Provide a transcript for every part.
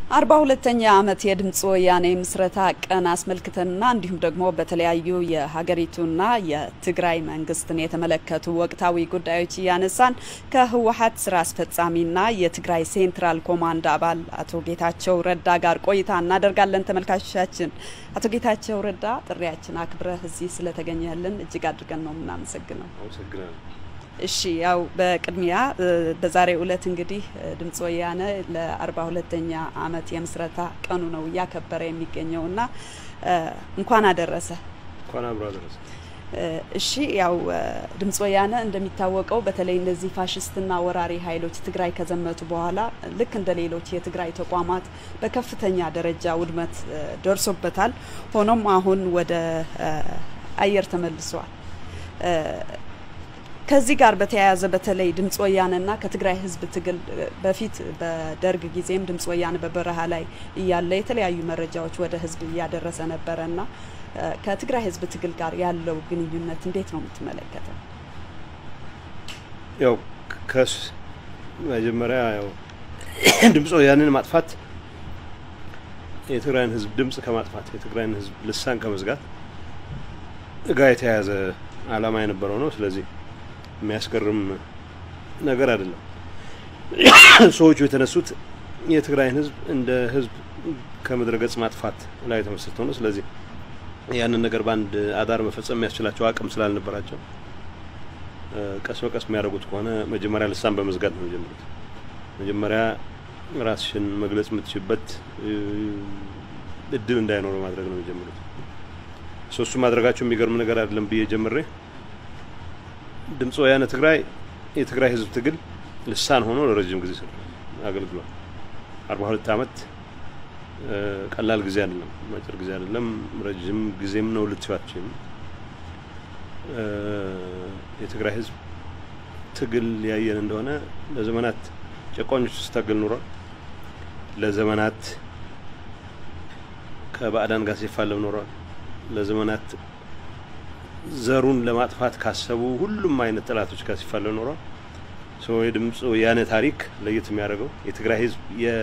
አርባ ሁለተኛ ዓመት የድምፅ ወያኔ ምስረታ ቀን አስመልክተንና እንዲሁም ደግሞ በተለያዩ የሀገሪቱና የትግራይ መንግስትን የተመለከቱ ወቅታዊ ጉዳዮች እያነሳን ከህወሀት ስራ አስፈጻሚና የትግራይ ሴንትራል ኮማንድ አባል አቶ ጌታቸው ረዳ ጋር ቆይታ እናደርጋለን። ተመልካቾቻችን አቶ ጌታቸው ረዳ ጥሪያችን አክብረህ እዚህ ስለተገኘልን እጅግ አድርገን ነው የምናመሰግነው። እሺ ያው በቅድሚያ በዛሬው ዕለት እንግዲህ ድምፅ ወያነ ለአርባ ሁለተኛ ዓመት የምስረታ ቀኑ ነው እያከበረ የሚገኘው እና እንኳን አደረሰ። እንኳን አብሮ አደረሰ። እሺ ያው ድምፅ ወያነ እንደሚታወቀው በተለይ እነዚህ ፋሽስትና ወራሪ ኃይሎች ትግራይ ከዘመቱ በኋላ ልክ እንደ ሌሎች የትግራይ ተቋማት በከፍተኛ ደረጃ ውድመት ደርሶበታል። ሆኖም አሁን ወደ አየር ተመልሷል። ከዚህ ጋር በተያያዘ በተለይ ድምፅ ወያነና ከትግራይ ህዝብ ትግል በፊት በደርግ ጊዜም ድምፅ ወያነ በበረሃ ላይ እያለ የተለያዩ መረጃዎች ወደ ህዝብ እያደረሰ ነበረና ከትግራይ ህዝብ ትግል ጋር ያለው ግንኙነት እንዴት ነው የምትመለከተው? ያው ከስ መጀመሪያ ያው ድምፅ ወያንን ማጥፋት የትግራይን ህዝብ ድምፅ ከማጥፋት የትግራይን ህዝብ ልሳን ከመዝጋት ጋር የተያያዘ አላማ የነበረው ነው። ስለዚህ የሚያስገርም ነገር አይደለም። ሰዎቹ የተነሱት የትግራይን ህዝብ እንደ ህዝብ ከምድረ ገጽ ማጥፋት ላይ የተመሰረተ ነው። ስለዚህ ያንን ነገር በአንድ አዳር መፈጸም የሚያስችላቸው አቅም ስላልነበራቸው ቀስ በቀስ የሚያደርጉት ከሆነ መጀመሪያ ልሳን በመዝጋት ነው የሚጀምሩት። መጀመሪያ ራስሽን መግለጽ የምትችልበት እድል እንዳይኖረው ማድረግ ነው የሚጀምሩት። ሶሱ ማድረጋቸው የሚገርም ነገር አይደለም ብዬ ጀምሬ ድምፅ ወያነ ትግራይ የትግራይ ህዝብ ትግል ልሳን ሆኖ ለረጅም ጊዜ አገልግሏል። አርባ ሁለት አመት ቀላል ጊዜ አይደለም፣ አጭር ጊዜ አይደለም፣ ረጅም ጊዜም ነው ልትዋችም። የትግራይ ህዝብ ትግል ያየን እንደሆነ ለዘመናት ጨቋኞች ሲታገል ኑሯል። ለዘመናት ከባዕዳን ጋር ሲፋለም ኖሯል። ለዘመናት ዘሩን ለማጥፋት ካሰቡ ሁሉም አይነት ጠላቶች ጋር ሲፋለም ኖሯል። የድምፅ ወያነ ታሪክ ለየት የሚያደርገው የትግራይ ህዝብ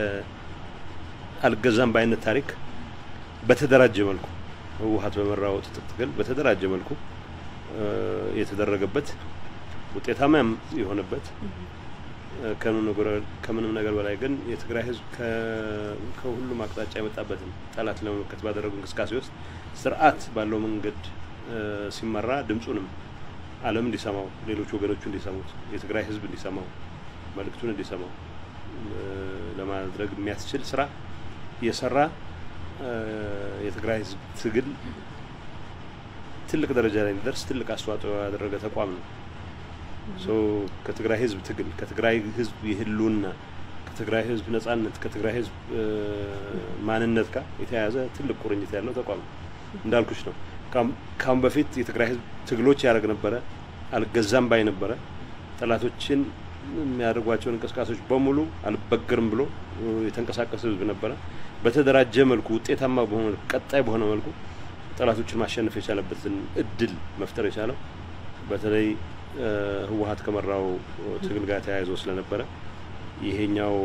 የአልገዛም በአይነት ታሪክ በተደራጀ መልኩ ህወሀት በመራው ትጥቅ ትግል በተደራጀ መልኩ የተደረገበት ውጤታማም የሆነበት ከምንም ነገር በላይ ግን የትግራይ ህዝብ ከሁሉም አቅጣጫ የመጣበትን ጠላት ለመመከት ባደረጉ እንቅስቃሴ ውስጥ ስርዓት ባለው መንገድ ሲመራ ድምፁንም ዓለም እንዲሰማው ሌሎች ወገኖቹ እንዲሰሙት የትግራይ ህዝብ እንዲሰማው መልእክቱን እንዲሰማው ለማድረግ የሚያስችል ስራ የሰራ የትግራይ ህዝብ ትግል ትልቅ ደረጃ ላይ እንዲደርስ ትልቅ አስተዋጽኦ ያደረገ ተቋም ነው። ከትግራይ ህዝብ ትግል ከትግራይ ህዝብ የህልውና ከትግራይ ህዝብ ነጻነት ከትግራይ ህዝብ ማንነት ጋር የተያያዘ ትልቅ ቁርኝት ያለው ተቋም ነው። እንዳልኩሽ ነው። ካሁን በፊት የትግራይ ህዝብ ትግሎች ያደርግ ነበረ፣ አልገዛም ባይ ነበረ። ጠላቶችን የሚያደርጓቸውን እንቅስቃሴዎች በሙሉ አልበገርም ብሎ የተንቀሳቀሰ ህዝብ ነበረ። በተደራጀ መልኩ ውጤታማ በሆነ መልኩ ቀጣይ በሆነ መልኩ ጠላቶችን ማሸነፍ የቻለበትን እድል መፍጠር የቻለው በተለይ ህወሀት ከመራው ትግል ጋር ተያይዞ ስለነበረ ይሄኛው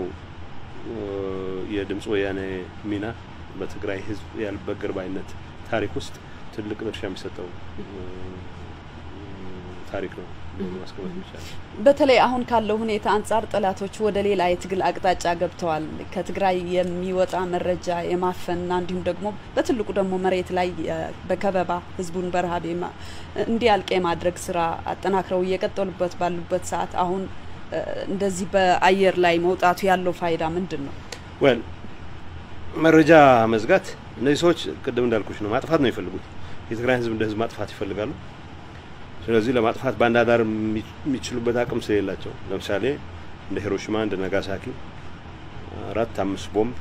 የድምፅ ወያኔ ሚና በትግራይ ህዝብ ያልበገር ባይነት ታሪክ ውስጥ ትልቅ ድርሻ የሚሰጠው ታሪክ ነው ማስቀመጥ ይቻላል። በተለይ አሁን ካለው ሁኔታ አንጻር ጠላቶች ወደ ሌላ የትግል አቅጣጫ ገብተዋል። ከትግራይ የሚወጣ መረጃ የማፈንና እንዲሁም ደግሞ በትልቁ ደግሞ መሬት ላይ በከበባ ህዝቡን በረሀብ እንዲያልቅ የማድረግ ስራ አጠናክረው እየቀጠሉበት ባሉበት ሰዓት አሁን እንደዚህ በአየር ላይ መውጣቱ ያለው ፋይዳ ምንድን ነው? ወል መረጃ መዝጋት እነዚህ ሰዎች ቅድም እንዳልኩሽ ነው ማጥፋት ነው የሚፈልጉት። የትግራይ ህዝብ እንደ ህዝብ ማጥፋት ይፈልጋሉ። ስለዚህ ለማጥፋት በአንድ አዳር የሚችሉበት አቅም ስለሌላቸው ለምሳሌ እንደ ሂሮሽማ እንደ ነጋሳኪ አራት አምስት ቦምብ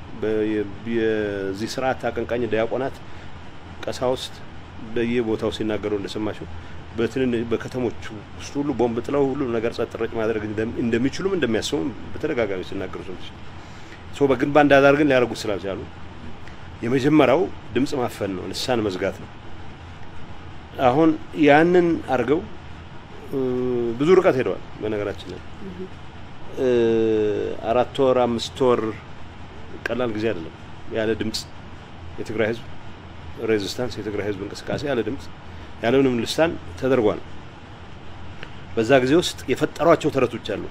የዚህ ስርዓት አቀንቃኝ ዲያቆናት፣ ቀሳውስት በየቦታው ሲናገሩ እንደሰማቸው በትን በከተሞች ውስጥ ሁሉ ቦምብ ጥለው ሁሉ ነገር ጸጥ ረጭ ማድረግ እንደሚችሉም እንደሚያስቡም በተደጋጋሚ ሲናገሩ ሰዎች ሶ በግን በአንድ አዳር ግን ሊያደርጉት ስላልቻሉ የመጀመሪያው ድምጽ ማፈን ነው፣ ልሳን መዝጋት ነው። አሁን ያንን አድርገው ብዙ ርቀት ሄደዋል። በነገራችን ላይ አራት ወር አምስት ወር ቀላል ጊዜ አይደለም። ያለ ድምፅ የትግራይ ህዝብ ሬዚስታንስ የትግራይ ህዝብ እንቅስቃሴ ያለ ድምፅ ያለምንም ልሳን ተደርጓል። በዛ ጊዜ ውስጥ የፈጠሯቸው ተረቶች አሉ።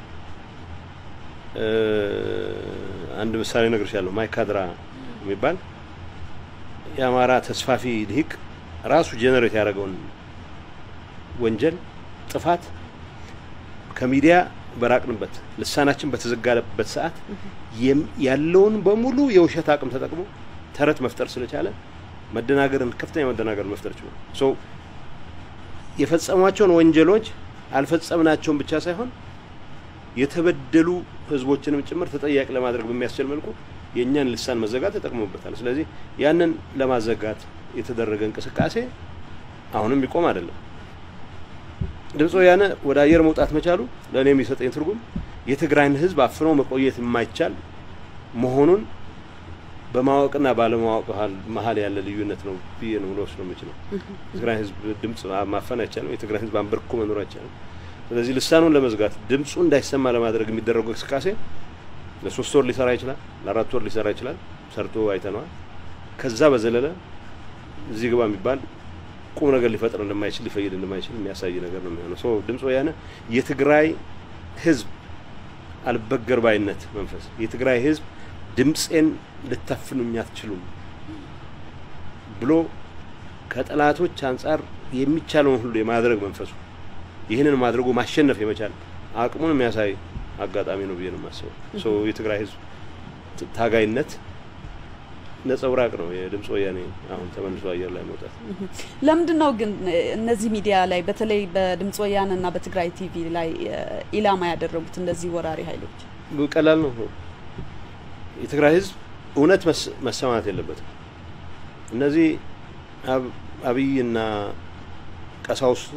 አንድ ምሳሌ እነግርሻለሁ። ማይካድራ የሚባል የአማራ ተስፋፊ ልሂቅ ራሱ ጄኔሬት ያደረገውን ወንጀል ጥፋት ከሚዲያ በራቅንበት ልሳናችን በተዘጋበት ሰዓት ያለውን በሙሉ የውሸት አቅም ተጠቅሞ ተረት መፍጠር ስለቻለ መደናገርን ከፍተኛ መደናገር መፍጠር ችሏል። ሶ የፈጸሟቸውን ወንጀሎች አልፈጸምናቸውም ብቻ ሳይሆን የተበደሉ ህዝቦችንም ጭምር ተጠያቂ ለማድረግ በሚያስችል መልኩ የእኛን ልሳን መዘጋት ተጠቅሞበታል። ስለዚህ ያንን ለማዘጋት የተደረገ እንቅስቃሴ አሁንም ይቆም አይደለም። ድምፅ ወያነ ወደ አየር መውጣት መቻሉ ለእኔ የሚሰጠኝ ትርጉም የትግራይን ህዝብ አፍኖ መቆየት የማይቻል መሆኑን በማወቅና ባለማወቅ መሀል ያለ ልዩነት ነው ብዬ ነው ልወስድ ነው የምችለው። የትግራይ ህዝብ ድምፅ ማፈን አይቻልም። የትግራይ ህዝብ አንበርክኮ መኖር አይቻልም። ስለዚህ ልሳኑን ለመዝጋት ድምፁ እንዳይሰማ ለማድረግ የሚደረገው እንቅስቃሴ ለሶስት ወር ሊሰራ ይችላል፣ ለአራት ወር ሊሰራ ይችላል። ሰርቶ አይተነዋል። ከዛ በዘለለ እዚህ ግባ የሚባል ቁም ነገር ሊፈጥር እንደማይችል ሊፈይድ እንደማይችል የሚያሳይ ነገር ነው የሚሆነው። ሶ ድምፅ ወያነ የትግራይ ህዝብ አልበገር ባይነት መንፈስ የትግራይ ህዝብ ድምፄን ልታፍኑኝ አትችሉም ብሎ ከጠላቶች አንጻር የሚቻለውን ሁሉ የማድረግ መንፈሱ ይህንን ማድረጉ ማሸነፍ የመቻል አቅሙን የሚያሳይ አጋጣሚ ነው ብዬ ነው የማስበው። የትግራይ ህዝብ ታጋይነት ነጸብራቅ ነው የድምፅ ወያኔ አሁን ተመልሶ አየር ላይ መውጣት። ለምንድን ነው ግን እነዚህ ሚዲያ ላይ በተለይ በድምፅ ወያነ እና በትግራይ ቲቪ ላይ ኢላማ ያደረጉት እነዚህ ወራሪ ኃይሎች? ቀላል ነው። የትግራይ ህዝብ እውነት መሰማት የለበትም። እነዚህ አብይ እና ቀሳውስቱ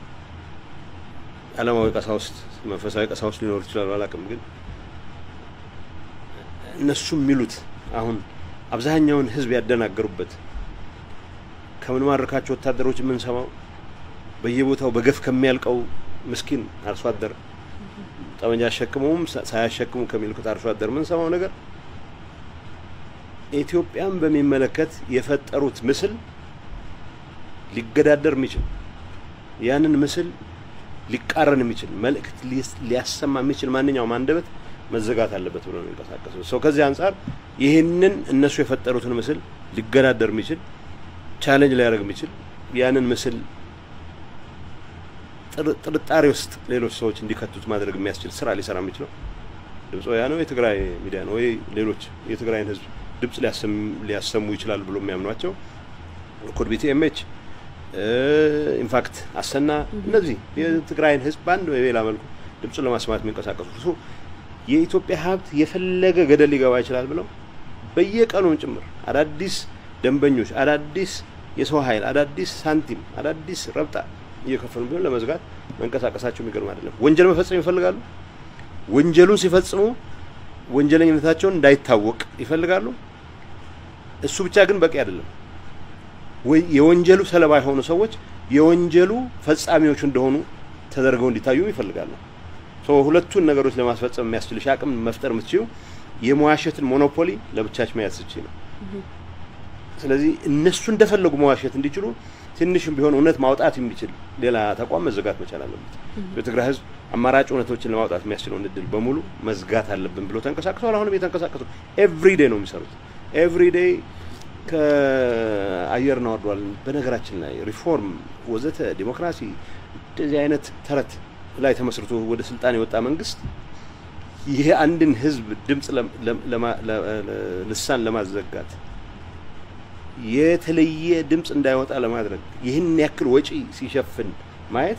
ዓለማዊ ቀሳውስት መንፈሳዊ ቀሳውስት ሊኖሩ ይችላሉ፣ አላውቅም። ግን እነሱ የሚሉት አሁን አብዛኛውን ህዝብ ያደናገሩበት ከምንማርካቸው ወታደሮች የምንሰማው በየቦታው በገፍ ከሚያልቀው ምስኪን አርሶ አደር ጠመንጃ አሸክመውም ሳያሸክሙ ከሚልኩት አርሶ አደር የምንሰማው ነገር ኢትዮጵያን በሚመለከት የፈጠሩት ምስል ሊገዳደር የሚችል ያንን ምስል ሊቃረን የሚችል መልእክት ሊያሰማ የሚችል ማንኛውም አንደበት መዘጋት አለበት ብሎ ነው የሚንቀሳቀሰው ሰው። ከዚህ አንጻር ይህንን እነሱ የፈጠሩትን ምስል ሊገዳደር የሚችል ቻሌንጅ ሊያደርግ የሚችል ያንን ምስል ጥርጣሬ ውስጥ ሌሎች ሰዎች እንዲከቱት ማድረግ የሚያስችል ስራ ሊሰራ የሚችለው ድምፅ ወያነ ነው፣ የትግራይ ሚዲያ ነው ወይ ሌሎች የትግራይን ህዝብ ድምፅ ሊያሰሙ ይችላል ብሎ የሚያምኗቸው ኮድቢቲ ኤምኤች ኢንፋክት አሰና እነዚህ የትግራይን ህዝብ በአንድ ወይ ሌላ መልኩ ድምፁን ለማስማት የሚንቀሳቀሱ የኢትዮጵያ ሀብት የፈለገ ገደል ሊገባ ይችላል ብለው በየቀኑም ጭምር አዳዲስ ደንበኞች፣ አዳዲስ የሰው ኃይል፣ አዳዲስ ሳንቲም፣ አዳዲስ ረብጣ እየከፈሉ ቢሆን ለመዝጋት መንቀሳቀሳቸው የሚገርም አይደለም። ወንጀል መፈጸም ይፈልጋሉ። ወንጀሉን ሲፈጽሙ ወንጀለኝነታቸውን እንዳይታወቅ ይፈልጋሉ። እሱ ብቻ ግን በቂ አይደለም። የወንጀሉ ሰለባ የሆኑ ሰዎች የወንጀሉ ፈጻሚዎች እንደሆኑ ተደርገው እንዲታዩ ይፈልጋሉ። ሁለቱን ነገሮች ለማስፈጸም የሚያስችልሽ አቅም መፍጠር የምትችይው የመዋሸትን ሞኖፖሊ ለብቻች መያዝ ስቺ ነው። ስለዚህ እነሱ እንደፈለጉ መዋሸት እንዲችሉ ትንሽም ቢሆን እውነት ማውጣት የሚችል ሌላ ተቋም መዘጋት መቻል አለበት። የትግራይ ህዝብ አማራጭ እውነቶችን ለማውጣት የሚያስችለውን እድል በሙሉ መዝጋት አለብን ብሎ ተንቀሳቅሰዋል። አሁንም የተንቀሳቀሱ ኤቭሪ ዴይ ነው የሚሰሩት። ኤቭሪ ዴይ ከአየር እናወርደዋለን። በነገራችን ላይ ሪፎርም ወዘተ ዲሞክራሲ እንደዚህ አይነት ተረት ላይ ተመስርቶ ወደ ስልጣን የወጣ መንግስት ይሄ አንድን ህዝብ ድምፅ ልሳን ለማዘጋት የተለየ ድምፅ እንዳይወጣ ለማድረግ ይህን ያክል ወጪ ሲሸፍን ማየት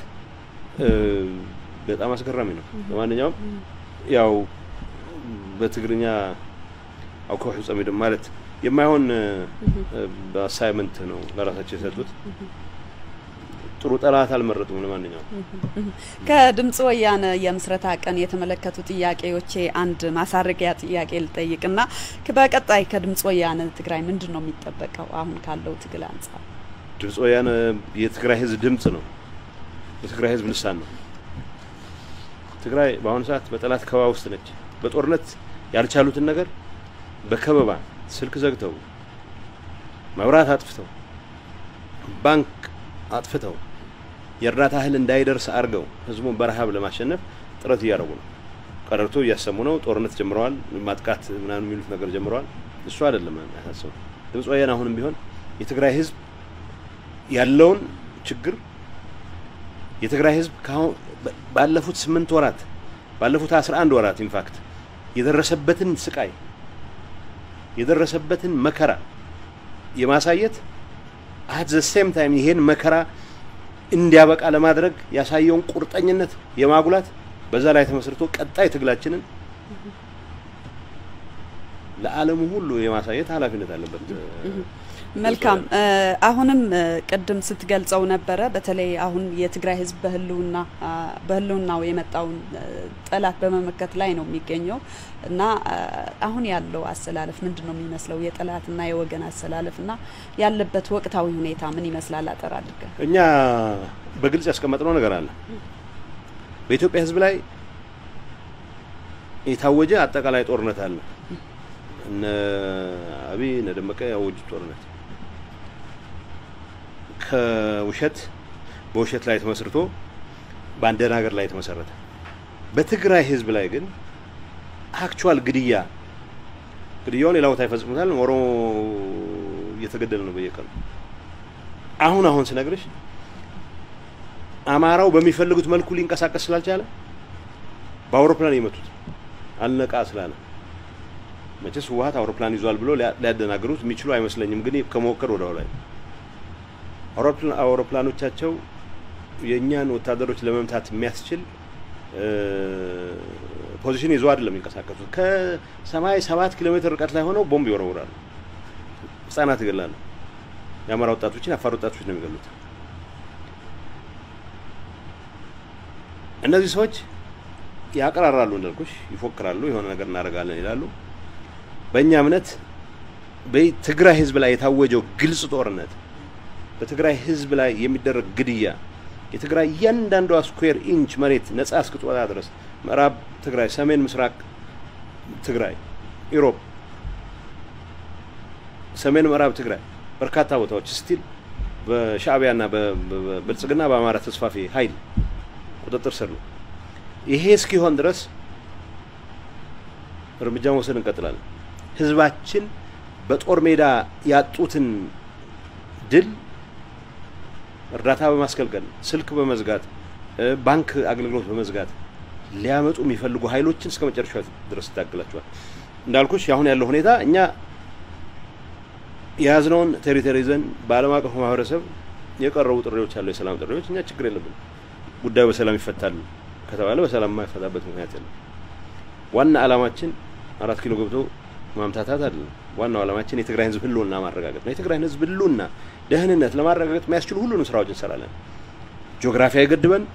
በጣም አስገራሚ ነው። ለማንኛውም ያው በትግርኛ አውከውሑ ጸሚዶም ማለት የማይሆን አሳይመንት ነው ለራሳቸው የሰጡት። ጥሩ ጠላት አልመረጡም። ለማንኛውም ከድምፅ ወያነ የምስረታ ቀን የተመለከቱ ጥያቄዎቼ አንድ ማሳረጊያ ጥያቄ ልጠይቅና በቀጣይ ከድምፅ ወያነ ትግራይ ምንድን ነው የሚጠበቀው አሁን ካለው ትግል አንጻር? ድምፅ ወያነ የትግራይ ህዝብ ድምፅ ነው። የትግራይ ህዝብ ልሳን ነው። ትግራይ በአሁኑ ሰዓት በጠላት ከበባ ውስጥ ነች። በጦርነት ያልቻሉትን ነገር በከበባ ስልክ ዘግተው መብራት አጥፍተው ባንክ አጥፍተው የእርዳታ እህል እንዳይደርስ አድርገው ህዝቡን በረሃብ ለማሸነፍ ጥረት እያደረጉ ነው። ቀረርቶ እያሰሙ ነው። ጦርነት ጀምረዋል። ማጥቃት ምናምን የሚሉት ነገር ጀምረዋል። እሱ አይደለም ያሳስበው። ድምፅ ወያነ አሁንም ቢሆን የትግራይ ህዝብ ያለውን ችግር የትግራይ ህዝብ ካሁን ባለፉት ስምንት ወራት ባለፉት አስራ አንድ ወራት ኢንፋክት የደረሰበትን ስቃይ የደረሰበትን መከራ የማሳየት አት ዘ ሴም ታይም ይሄን መከራ እንዲያበቃ ለማድረግ ያሳየውን ቁርጠኝነት የማጉላት በዛ ላይ ተመስርቶ ቀጣይ ትግላችንን ለዓለሙ ሁሉ የማሳየት ኃላፊነት አለበት። መልካም። አሁንም ቅድም ስትገልጸው ነበረ። በተለይ አሁን የትግራይ ህዝብ በህልውና በህልውናው የመጣውን ጠላት በመመከት ላይ ነው የሚገኘው እና አሁን ያለው አሰላለፍ ምንድን ነው የሚመስለው? የጠላትና የወገን አሰላለፍ እና ያለበት ወቅታዊ ሁኔታ ምን ይመስላል? አጠር አድርገን እኛ በግልጽ ያስቀመጥነው ነገር አለ። በኢትዮጵያ ህዝብ ላይ የታወጀ አጠቃላይ ጦርነት አለ። እነ አብይ እነ ደመቀ ያወጁት ጦርነት ከውሸት በውሸት ላይ ተመስርቶ በአንደናገር ላይ የተመሰረተ በትግራይ ህዝብ ላይ ግን አክቹዋል ግድያ ግድያውን ሌላ ቦታ ይፈጽሙታል። ኦሮሞ እየተገደለ ነው በየቀኑ። አሁን አሁን ስነግርሽ አማራው በሚፈልጉት መልኩ ሊንቀሳቀስ ስላልቻለ በአውሮፕላን የመቱት አልነቃ ስላለ መቼስ ህወሓት አውሮፕላን ይዟል ብሎ ሊያደናግሩት የሚችሉ አይመስለኝም። ግን ከመሞከር ወደ ኋላ አውሮፕላኖቻቸው የእኛን ወታደሮች ለመምታት የሚያስችል ፖዚሽን ይዞ አይደለም የሚንቀሳቀሱት። ከሰማይ ሰባት ኪሎ ሜትር ርቀት ላይ ሆነው ቦምብ ይወረውራሉ፣ ህጻናት ይገላሉ። የአማራ ወጣቶችን፣ አፋር ወጣቶች ነው የሚገሉት። እነዚህ ሰዎች ያቀራራሉ፣ እንዳልኩሽ ይፎክራሉ፣ የሆነ ነገር እናደርጋለን ይላሉ። በእኛ እምነት በትግራይ ህዝብ ላይ የታወጀው ግልጽ ጦርነት፣ በትግራይ ህዝብ ላይ የሚደረግ ግድያ፣ የትግራይ እያንዳንዷ ስኩዌር ኢንች መሬት ነጻ እስክትወጣ ድረስ ምዕራብ ትግራይ፣ ሰሜን ምስራቅ ትግራይ፣ ኢሮብ፣ ሰሜን ምዕራብ ትግራይ በርካታ ቦታዎች ስቲል በሻዕቢያና በብልጽግና በአማራ ተስፋፊ ኃይል ቁጥጥር ስር ነው። ይሄ እስኪሆን ድረስ እርምጃ መውሰድ እንቀጥላለን። ህዝባችን በጦር ሜዳ ያጡትን ድል እርዳታ በማስከልከል ስልክ በመዝጋት ባንክ አገልግሎት በመዝጋት ሊያመጡ የሚፈልጉ ኃይሎችን እስከ መጨረሻ ድረስ ይታገላቸዋል። እንዳልኩሽ አሁን ያለው ሁኔታ እኛ የያዝነውን ቴሪቶሪ ይዘን በዓለም አቀፉ ማህበረሰብ የቀረቡ ጥሪዎች አሉ፣ የሰላም ጥሪዎች። እኛ ችግር የለብን ጉዳዩ በሰላም ይፈታል ከተባለ በሰላም የማይፈታበት ምክንያት የለም። ዋና ዓላማችን አራት ኪሎ ገብቶ ማምታታት አይደለም። ዋናው ዓላማችን የትግራይ ህዝብ ህልውና ማረጋገጥ ነው። የትግራይን ህዝብ ህልውና ደህንነት ለማረጋገጥ የሚያስችሉ ሁሉንም ስራዎች እንሰራለን። ጂኦግራፊ አይገድበን፣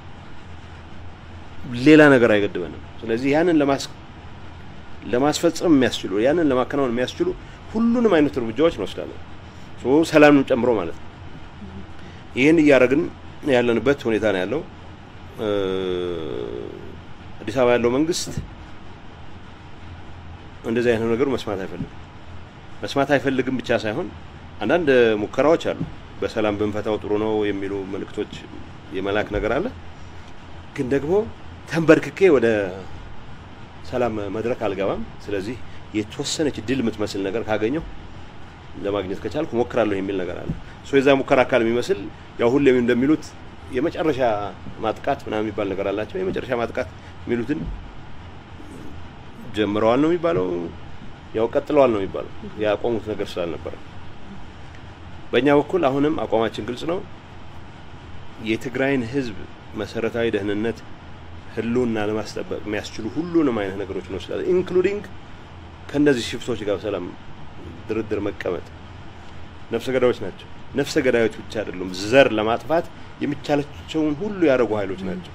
ሌላ ነገር አይገድበንም። ስለዚህ ያንን ለማስፈጸም የሚያስችሉ ያንን ለማከናወን የሚያስችሉ ሁሉንም አይነት እርምጃዎች እንወስዳለን። ሰላምንም ጨምሮ ማለት ነው። ይህን እያደረግን ያለንበት ሁኔታ ነው ያለው። አዲስ አበባ ያለው መንግስት እንደዚህ አይነት ነገር መስማት አይፈልግም። መስማት አይፈልግም ብቻ ሳይሆን አንዳንድ ሙከራዎች አሉ። በሰላም ብንፈታው ጥሩ ነው የሚሉ መልእክቶች የመላክ ነገር አለ። ግን ደግሞ ተንበርክኬ ወደ ሰላም መድረክ አልገባም። ስለዚህ የተወሰነች ድል የምትመስል ነገር ካገኘው ለማግኘት ከቻልኩ ሞክራለሁ የሚል ነገር አለ። ሶ የዛ ሙከራ አካል የሚመስል ያው ሁሌም እንደሚሉት የመጨረሻ ማጥቃት ምናምን የሚባል ነገር አላቸው። የመጨረሻ ማጥቃት የሚሉትን ጀምረዋል ነው የሚባለው፣ ያው ቀጥለዋል ነው የሚባለው። ያቆሙት ነገር ስላልነበረ በእኛ በኩል አሁንም አቋማችን ግልጽ ነው። የትግራይን ህዝብ መሰረታዊ ደህንነት ህልውና ለማስጠበቅ የሚያስችሉ ሁሉንም አይነት ነገሮች እንወስዳለን፣ ኢንክሉዲንግ ከእነዚህ ሽፍቶች ጋር በሰላም ድርድር መቀመጥ። ነፍሰ ገዳዮች ናቸው። ነፍሰ ገዳዮች ብቻ አይደሉም፣ ዘር ለማጥፋት የሚቻላቸውን ሁሉ ያደረጉ ኃይሎች ናቸው።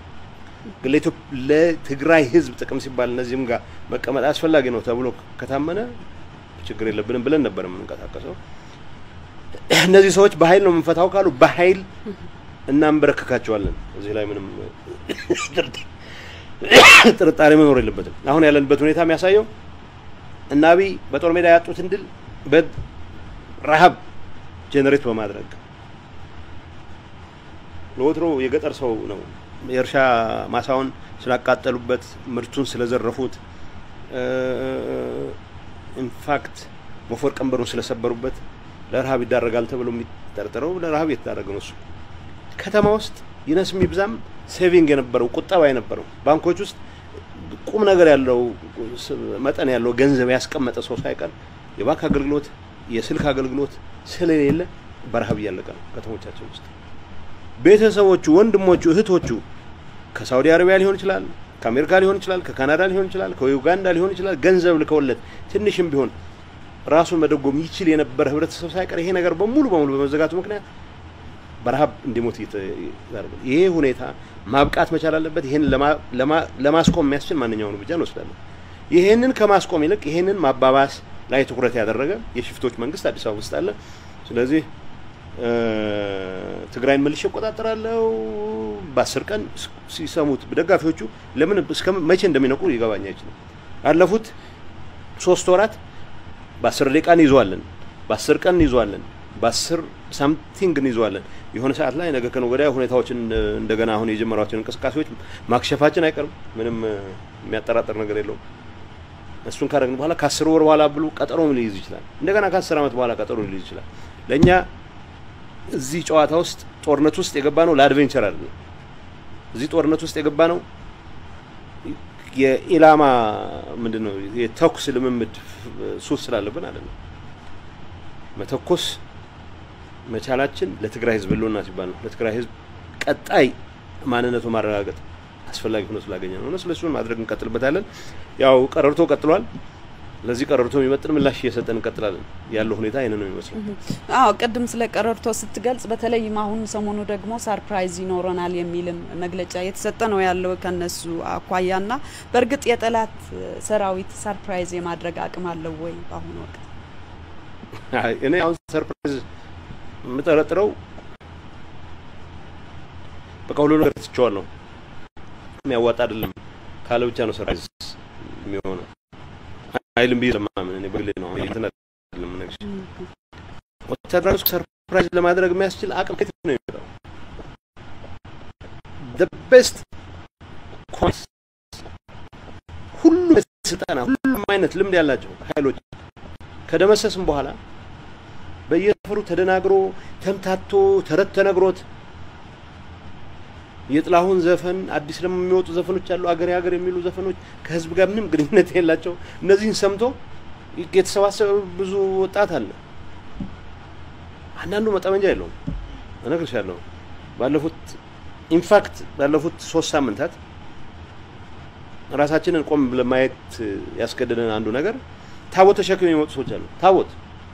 ለትግራይ ህዝብ ጥቅም ሲባል እነዚህም ጋር መቀመጥ አስፈላጊ ነው ተብሎ ከታመነ ችግር የለብንም ብለን ነበር የምንንቀሳቀሰው። እነዚህ ሰዎች በኃይል ነው የምንፈታው ካሉ በኃይል እናንበረክካቸዋለን። እዚህ ላይ ምንም ጥርጣሬ መኖር የለበትም። አሁን ያለንበት ሁኔታ የሚያሳየው እና አብይ በጦር ሜዳ ያጡትን ድል በረሃብ ጄኔሬት በማድረግ ለወትሮ የገጠር ሰው ነው የእርሻ ማሳውን ስላቃጠሉበት ምርቱን ስለዘረፉት ኢንፋክት ሞፈር ቀንበሩን ስለሰበሩበት ለረሃብ ይዳረጋል ተብሎ የሚጠረጠረው ለረሃብ የተዳረገ ነው። እሱ ከተማ ውስጥ ይነስ የሚብዛም ሴቪንግ የነበረው ቁጠባ የነበረው ባንኮች ውስጥ ቁም ነገር ያለው መጠን ያለው ገንዘብ ያስቀመጠ ሰው ሳይቀር የባንክ አገልግሎት፣ የስልክ አገልግሎት ስለሌለ በረሃብ እያለቀ ነው ከተሞቻችን ውስጥ። ቤተሰቦቹ፣ ወንድሞቹ፣ እህቶቹ ከሳውዲ አረቢያ ሊሆን ይችላል፣ ከአሜሪካ ሊሆን ይችላል፣ ከካናዳ ሊሆን ይችላል፣ ከዩጋንዳ ሊሆን ይችላል። ገንዘብ ልከውለት ትንሽም ቢሆን ራሱን መደጎም ይችል የነበረ ህብረተሰብ ሳይቀር ይሄ ነገር በሙሉ በሙሉ በመዘጋቱ ምክንያት በረሃብ እንዲሞት ይደረጋል። ይሄ ሁኔታ ማብቃት መቻል አለበት። ይሄን ለማስቆም የሚያስችል ማንኛውን እርምጃ እንወስዳለን። ይሄንን ከማስቆም ይልቅ ይሄንን ማባባስ ላይ ትኩረት ያደረገ የሽፍቶች መንግስት አዲስ አበባ ውስጥ አለ። ስለዚህ ትግራይን መልሼ እቆጣጠራለሁ በአስር ቀን ሲሰሙት ደጋፊዎቹ ለምን እስከ መቼ እንደሚነቁ ሊገባኝ አይችልም። ያለፉት ሶስት ወራት በአስር ደቂቃ እንይዘዋለን፣ በአስር ቀን እንይዘዋለን፣ በአስር ሳምቲንግ እንይዘዋለን። የሆነ ሰዓት ላይ ነገ ከነገ ወዲያ ሁኔታዎችን እንደገና አሁን የጀመሯቸውን እንቅስቃሴዎች ማክሸፋችን አይቀርም። ምንም የሚያጠራጥር ነገር የለውም። እሱን ካደረግን በኋላ ከአስር ወር በኋላ ብሎ ቀጠሮ ሊይዝ ይችላል። እንደገና ከአስር ዓመት በኋላ ቀጠሮ ሊይዝ ይችላል። ለእኛ እዚህ ጨዋታ ውስጥ ጦርነት ውስጥ የገባ ነው ለአድቬንቸር አይደለም። እዚህ ጦርነት ውስጥ የገባ ነው የኢላማ ምንድን ነው የተኩስ ልምምድ ሱስ ስላለብን አይደለም። መተኮስ መቻላችን ለትግራይ ሕዝብ ህልውና ሲባል ነው። ለትግራይ ሕዝብ ቀጣይ ማንነቱ ማረጋገጥ አስፈላጊ ሆኖ ስላገኘ ነው። ስለሱን ማድረግ እንቀጥልበታለን። ያው ቀረርቶ ቀጥሏል። ለዚህ ቀረርቶ የሚመጥን ምላሽ እየሰጠን እንቀጥላለን። ያለው ሁኔታ ይህን ነው የሚመስለው። አዎ ቅድም ስለ ቀረርቶ ስትገልጽ በተለይም አሁን ሰሞኑ ደግሞ ሰርፕራይዝ ይኖረናል የሚልም መግለጫ የተሰጠ ነው ያለው ከነሱ አኳያና በእርግጥ የጠላት ሰራዊት ሰርፕራይዝ የማድረግ አቅም አለው ወይ በአሁኑ ወቅት? እኔ አሁን ሰርፕራይዝ የምጠረጥረው በቃ ሁሉ ነገር ትቼዋለሁ የሚያዋጣ አይደለም ካለ ብቻ ነው ሰርፕራይዝ የሚሆነው አይልም ብዬ ለማመን እኔ በግሌ ነው እንትን አይደለም ነገር ወታደራዊ ሰርፕራይዝ ለማድረግ የሚያስችል አቅም ከየት ነው የሚመጣው? the best ኮንስ ሁሉም ስልጠና ሁሉም አይነት ልምድ ያላቸው ኃይሎች ከደመሰስም በኋላ በየሰፈሩ ተደናግሮ ተምታቶ ተረት ተነግሮት የጥላሁን ዘፈን አዲስ ደግሞ የሚወጡ ዘፈኖች አሉ። አገሬ ሀገር የሚሉ ዘፈኖች ከህዝብ ጋር ምንም ግንኙነት የላቸው። እነዚህን ሰምቶ የተሰባሰበ ብዙ ወጣት አለ። አንዳንዱ መጠመንጃ የለውም። እነግርሻለሁ። ባለፉት ኢንፋክት ባለፉት ሶስት ሳምንታት ራሳችንን ቆም ብለን ማየት ያስገደደን አንዱ ነገር ታቦት ተሸክመው የሚመጡ ሰዎች አሉ። ታቦት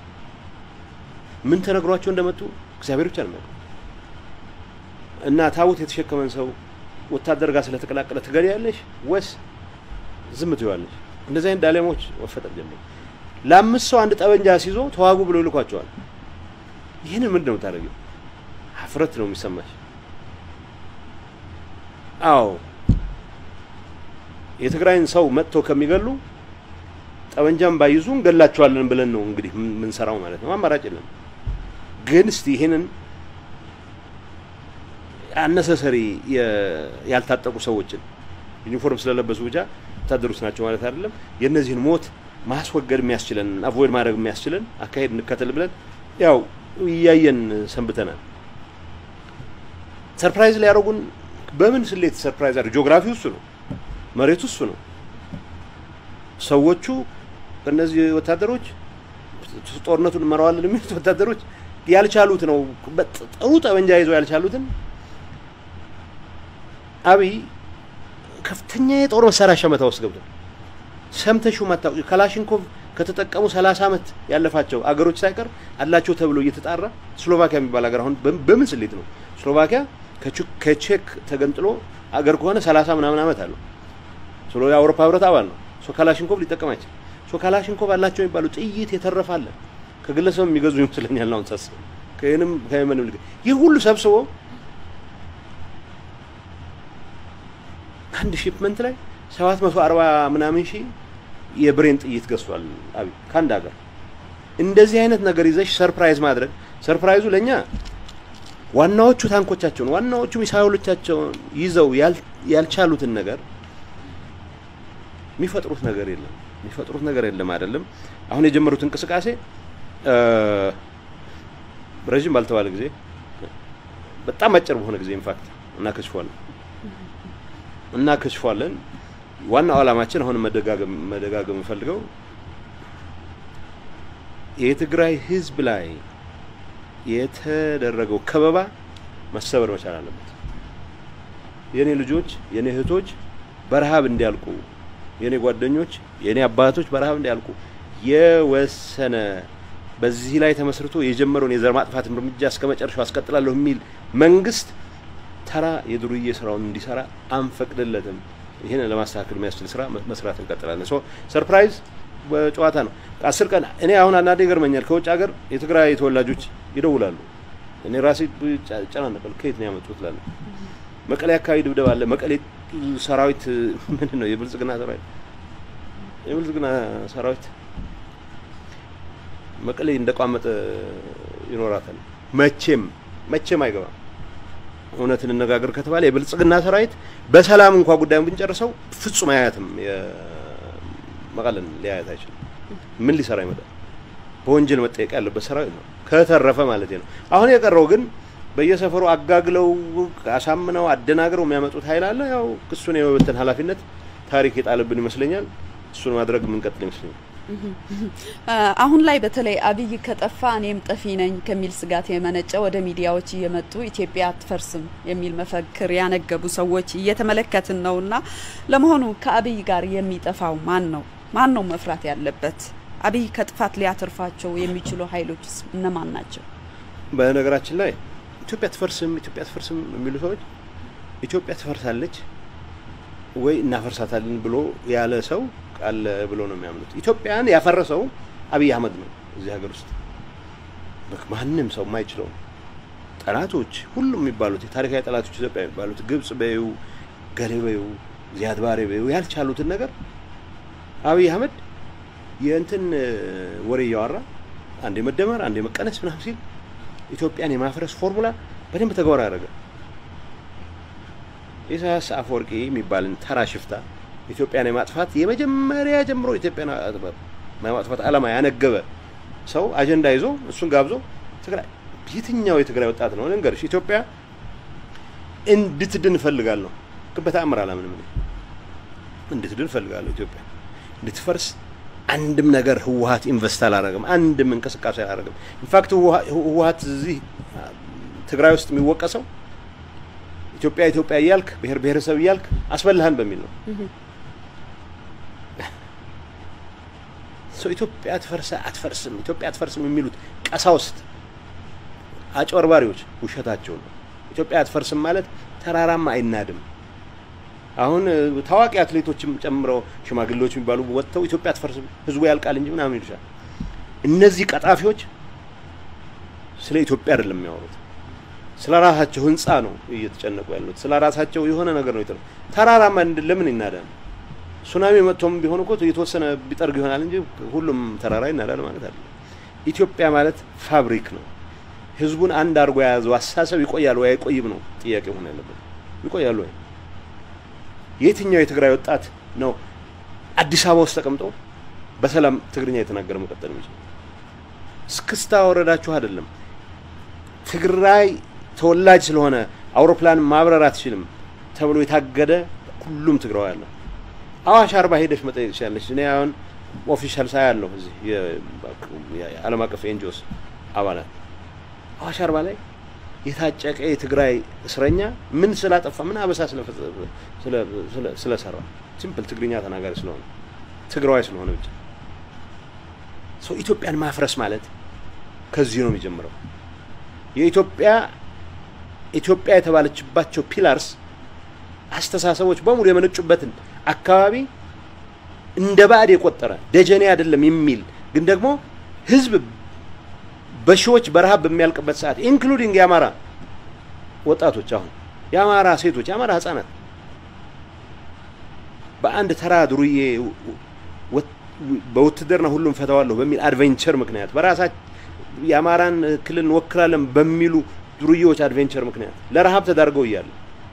ምን ተነግሯቸው እንደመጡ እግዚአብሔር ብቻ ነው የሚያውቀው። እና ታቦት የተሸከመን ሰው ወታደር ጋር ስለተቀላቀለ ትገሪያለሽ ወይስ ዝም ትይዋለሽ? እንደዚህ አይነት ዳሌሞች መፈጠር ጀመሩ። ለአምስት ሰው አንድ ጠበንጃ ሲይዞ ተዋጉ ብለው ይልኳቸዋል። ይህንን ምንድን ነው የምታደርጊው? ሀፍረት ነው የሚሰማሽ። አዎ የትግራይን ሰው መጥተው ከሚገሉ ጠበንጃም ባይዙ እንገላቸዋለን ብለን ነው እንግዲህ የምንሰራው ማለት ነው። አማራጭ የለም። ግን እስቲ ይሄንን አነሰሰሪ ያልታጠቁ ሰዎችን ዩኒፎርም ስለለበሱ ብቻ ወታደሮች ናቸው ማለት አይደለም። የእነዚህን ሞት ማስወገድ የሚያስችለን አቮይድ ማድረግ የሚያስችለን አካሄድ እንከተል ብለን ያው እያየን ሰንብተናል። ሰርፕራይዝ ሊያደርጉን በምን ስሌት ሰርፕራይዝ አድርግ? ጂኦግራፊው እሱ ነው፣ መሬቱ እሱ ነው። ሰዎቹ እነዚህ ወታደሮች ጦርነቱን እንመራዋለን የሚሉት ወታደሮች ያልቻሉት ነው። ጥሩ ጠመንጃ ይዘው ያልቻሉትን አብይ ከፍተኛ የጦር መሳሪያ ሸመታ ውስጥ ገብቷል። ሰምተሹ ማታውቂ ካላሽንኮቭ ከተጠቀሙ 30 ዓመት ያለፋቸው አገሮች ሳይቀር አላቸው ተብሎ እየተጣራ ስሎቫኪያ የሚባል ሀገር አሁን በምን ስሌት ነው ስሎቫኪያ ከቼክ ተገንጥሎ አገር ከሆነ 30 ምናምን ዓመት አለው። ስሎ የአውሮፓ ህብረት አባል ነው። ሶ ካላሽንኮቭ ሊጠቀም አይችል። ሶ ካላሽንኮቭ አላቸው የሚባሉ ጥይት የተረፋለ ከግለሰብ የሚገዙ ይመስለኛል አሁን ሳስበው ከየንም ከየመንም ይህ ሁሉ ሰብስቦ አንድ ሺፕመንት ላይ ሰባት መቶ አርባ ምናምን ሺህ የብሬን ጥይት ገዝቷል አብይ ከአንድ ሀገር። እንደዚህ አይነት ነገር ይዘሽ ሰርፕራይዝ ማድረግ ሰርፕራይዙ ለእኛ ዋናዎቹ ታንኮቻቸውን ዋናዎቹ ሚሳይሎቻቸውን ይዘው ያልቻሉትን ነገር የሚፈጥሩት ነገር የለም የሚፈጥሩት ነገር የለም አይደለም። አሁን የጀመሩት እንቅስቃሴ ረዥም ባልተባለ ጊዜ በጣም አጭር በሆነ ጊዜ ኢንፋክት እናከሽፏለን እናከሽፏለን። ዋናው ዓላማችን አሁን መደጋገም መደጋገም የምፈልገው የትግራይ ህዝብ ላይ የተደረገው ከበባ መሰበር መቻል አለበት። የኔ ልጆች የኔ እህቶች በረሃብ እንዲያልቁ፣ የኔ ጓደኞች የኔ አባቶች በረሃብ እንዲያልቁ የወሰነ በዚህ ላይ ተመስርቶ የጀመረውን የዘር ማጥፋት እርምጃ እስከ መጨረሻው አስቀጥላለሁ የሚል መንግስት ተራ የዱርዬ ስራውን እንዲሰራ አንፈቅድለትም። ይህን ለማስተካከል የሚያስችል ስራ መስራት እንቀጥላለን። ሶ ሰርፕራይዝ በጨዋታ ነው። አስር ቀን እኔ አሁን አንዳንዴ ይገርመኛል። ከውጭ ሀገር የትግራይ ተወላጆች ይደውላሉ። እኔ ራሴ ጨናነቃል። ከየት ነው ያመጡት ላለ መቀሌ አካባቢ ድብደባ አለ። መቀሌ ሰራዊት ምንድን ነው? የብልጽግና ሰራዊት የብልጽግና ሰራዊት መቀሌ እንደቋመጠ ይኖራታል። መቼም መቼም አይገባም። እውነትን እንነጋገር ከተባለ የብልጽግና ሰራዊት በሰላም እንኳ ጉዳዩን ብንጨርሰው ፍጹም አያትም። መቀለን ሊያያት አይችልም። ምን ሊሰራ ይመጣል? በወንጀል መጠየቅ ያለበት ሰራዊት ነው፣ ከተረፈ ማለት ነው። አሁን የቀረው ግን በየሰፈሩ አጋግለው አሳምነው አደናግረው የሚያመጡት ኃይል አለ። ያው እሱን የመበተን ኃላፊነት ታሪክ የጣለብን ይመስለኛል። እሱን ማድረግ የምንቀጥል ይመስለኛል። አሁን ላይ በተለይ አብይ ከጠፋ እኔም ጠፊ ነኝ ከሚል ስጋት የመነጨ ወደ ሚዲያዎች እየመጡ ኢትዮጵያ አትፈርስም የሚል መፈክር ያነገቡ ሰዎች እየተመለከትን ነውና ለመሆኑ ከአብይ ጋር የሚጠፋው ማን ነው? ማን ነው መፍራት ያለበት? አብይ ከጥፋት ሊያተርፋቸው የሚችሉ ኃይሎች እነማን ናቸው? በነገራችን ላይ ኢትዮጵያ አትፈርስም፣ ኢትዮጵያ አትፈርስም የሚሉ ሰዎች ኢትዮጵያ ትፈርሳለች ወይ እናፈርሳታለን ብሎ ያለ ሰው አለ ብሎ ነው የሚያምኑት። ኢትዮጵያን ያፈረሰው አብይ አህመድ ነው። እዚህ ሀገር ውስጥ ማንም ሰው የማይችለው ጠላቶች ሁሉም የሚባሉት የታሪካዊ ጠላቶች ኢትዮጵያ የሚባሉት ግብጽ በዩ ገሌ በዩ ዚያድ ባሬ በዩ ያልቻሉትን ነገር አብይ አህመድ የእንትን ወሬ እያወራ አንዴ መደመር አንዴ መቀነስ ምናምን ሲል ኢትዮጵያን የማፍረስ ፎርሙላ በደንብ ተግባራዊ ያደረገ ኢሳያስ አፈወርቂ የሚባልን ተራ ሽፍታ ኢትዮጵያን የማጥፋት የመጀመሪያ ጀምሮ ኢትዮጵያን የማጥፋት ዓላማ ያነገበ ሰው አጀንዳ ይዞ እሱን ጋብዞ ትግራይ የትኛው የትግራይ ወጣት ነው ልንገርሽ፣ ኢትዮጵያ እንድትድን እፈልጋለሁ፣ ግን በተአምር አላምንም። እንድትድን እፈልጋለሁ። ኢትዮጵያ እንድትፈርስ አንድም ነገር ህወሀት ኢንቨስት አላረግም፣ አንድም እንቅስቃሴ አላረግም። ኢንፋክት ህወሀት እዚህ ትግራይ ውስጥ የሚወቀሰው ኢትዮጵያ ኢትዮጵያ እያልክ ብሔር ብሔረሰብ እያልክ አስበልሃን በሚል ነው። ሰው ኢትዮጵያ ትፈርሳ አትፈርስም፣ ኢትዮጵያ አትፈርስም የሚሉት ቀሳውስት አጭበርባሪዎች ውሸታቸው ነው። ኢትዮጵያ አትፈርስም ማለት ተራራማ አይናድም። አሁን ታዋቂ አትሌቶችም ጨምረው ሽማግሌዎች የሚባሉ ወጥተው ኢትዮጵያ አትፈርስም ህዝቡ ያልቃል እንጂ ምናምን ይሉሻል። እነዚህ ቀጣፊዎች ስለ ኢትዮጵያ አይደለም የሚያወሩት፣ ስለ ራሳቸው ህንፃ ነው እየተጨነቁ ያሉት። ስለ ራሳቸው የሆነ ነገር ነው ይጥሩ። ተራራማ ለምን ይናዳል? ሱናሚ መጥቶም ቢሆን እኮ የተወሰነ ቢጠርግ ይሆናል እንጂ ሁሉም ተራራ ይናዳል ማለት አይደለም። ኢትዮጵያ ማለት ፋብሪክ ነው። ህዝቡን አንድ አድርጎ የያዘው አስተሳሰብ ይቆያል ወይ አይቆይም ነው ጥያቄ ሆነ ያለበት። ይቆያል ወይ? የትኛው የትግራይ ወጣት ነው አዲስ አበባ ውስጥ ተቀምጦ በሰላም ትግርኛ የተናገረ መቀጠል የሚችል? እስክስታ ወረዳችሁ አይደለም። ትግራይ ተወላጅ ስለሆነ አውሮፕላን ማብረር አትችልም ተብሎ የታገደ ሁሉም ትግራዊ አለ። አዋሽ አርባ ሄደሽ መጠየቅ ትችላለች። እኔ አሁን ኦፊሻል ሳይ ያለሁ እዚህ የዓለም አቀፍ ኤንጂኦስ አባላት አዋሽ አርባ ላይ የታጨቀ የትግራይ እስረኛ ምን ስላጠፋ ምን አበሳ ስለሰራ ሲምፕል ትግርኛ ተናጋሪ ስለሆነ ትግራዋይ ስለሆነ ብቻ ሰው ኢትዮጵያን ማፍረስ ማለት ከዚህ ነው የሚጀምረው። የኢትዮጵያ ኢትዮጵያ የተባለችባቸው ፒላርስ አስተሳሰቦች በሙሉ የመነጩበትን አካባቢ እንደ ባዕድ የቆጠረ ደጀኔ አይደለም የሚል ግን ደግሞ ህዝብ በሺዎች በረሃብ በሚያልቅበት ሰዓት ኢንክሉዲንግ የአማራ ወጣቶች አሁን የአማራ ሴቶች የአማራ ህጻናት በአንድ ተራ ዱርዬ በውትድርና ሁሉም ፈተዋለሁ በሚል አድቬንቸር ምክንያት በራሳቸው የአማራን ክልል እንወክላለን በሚሉ ዱርዬዎች አድቬንቸር ምክንያት ለረሃብ ተዳርገው እያለ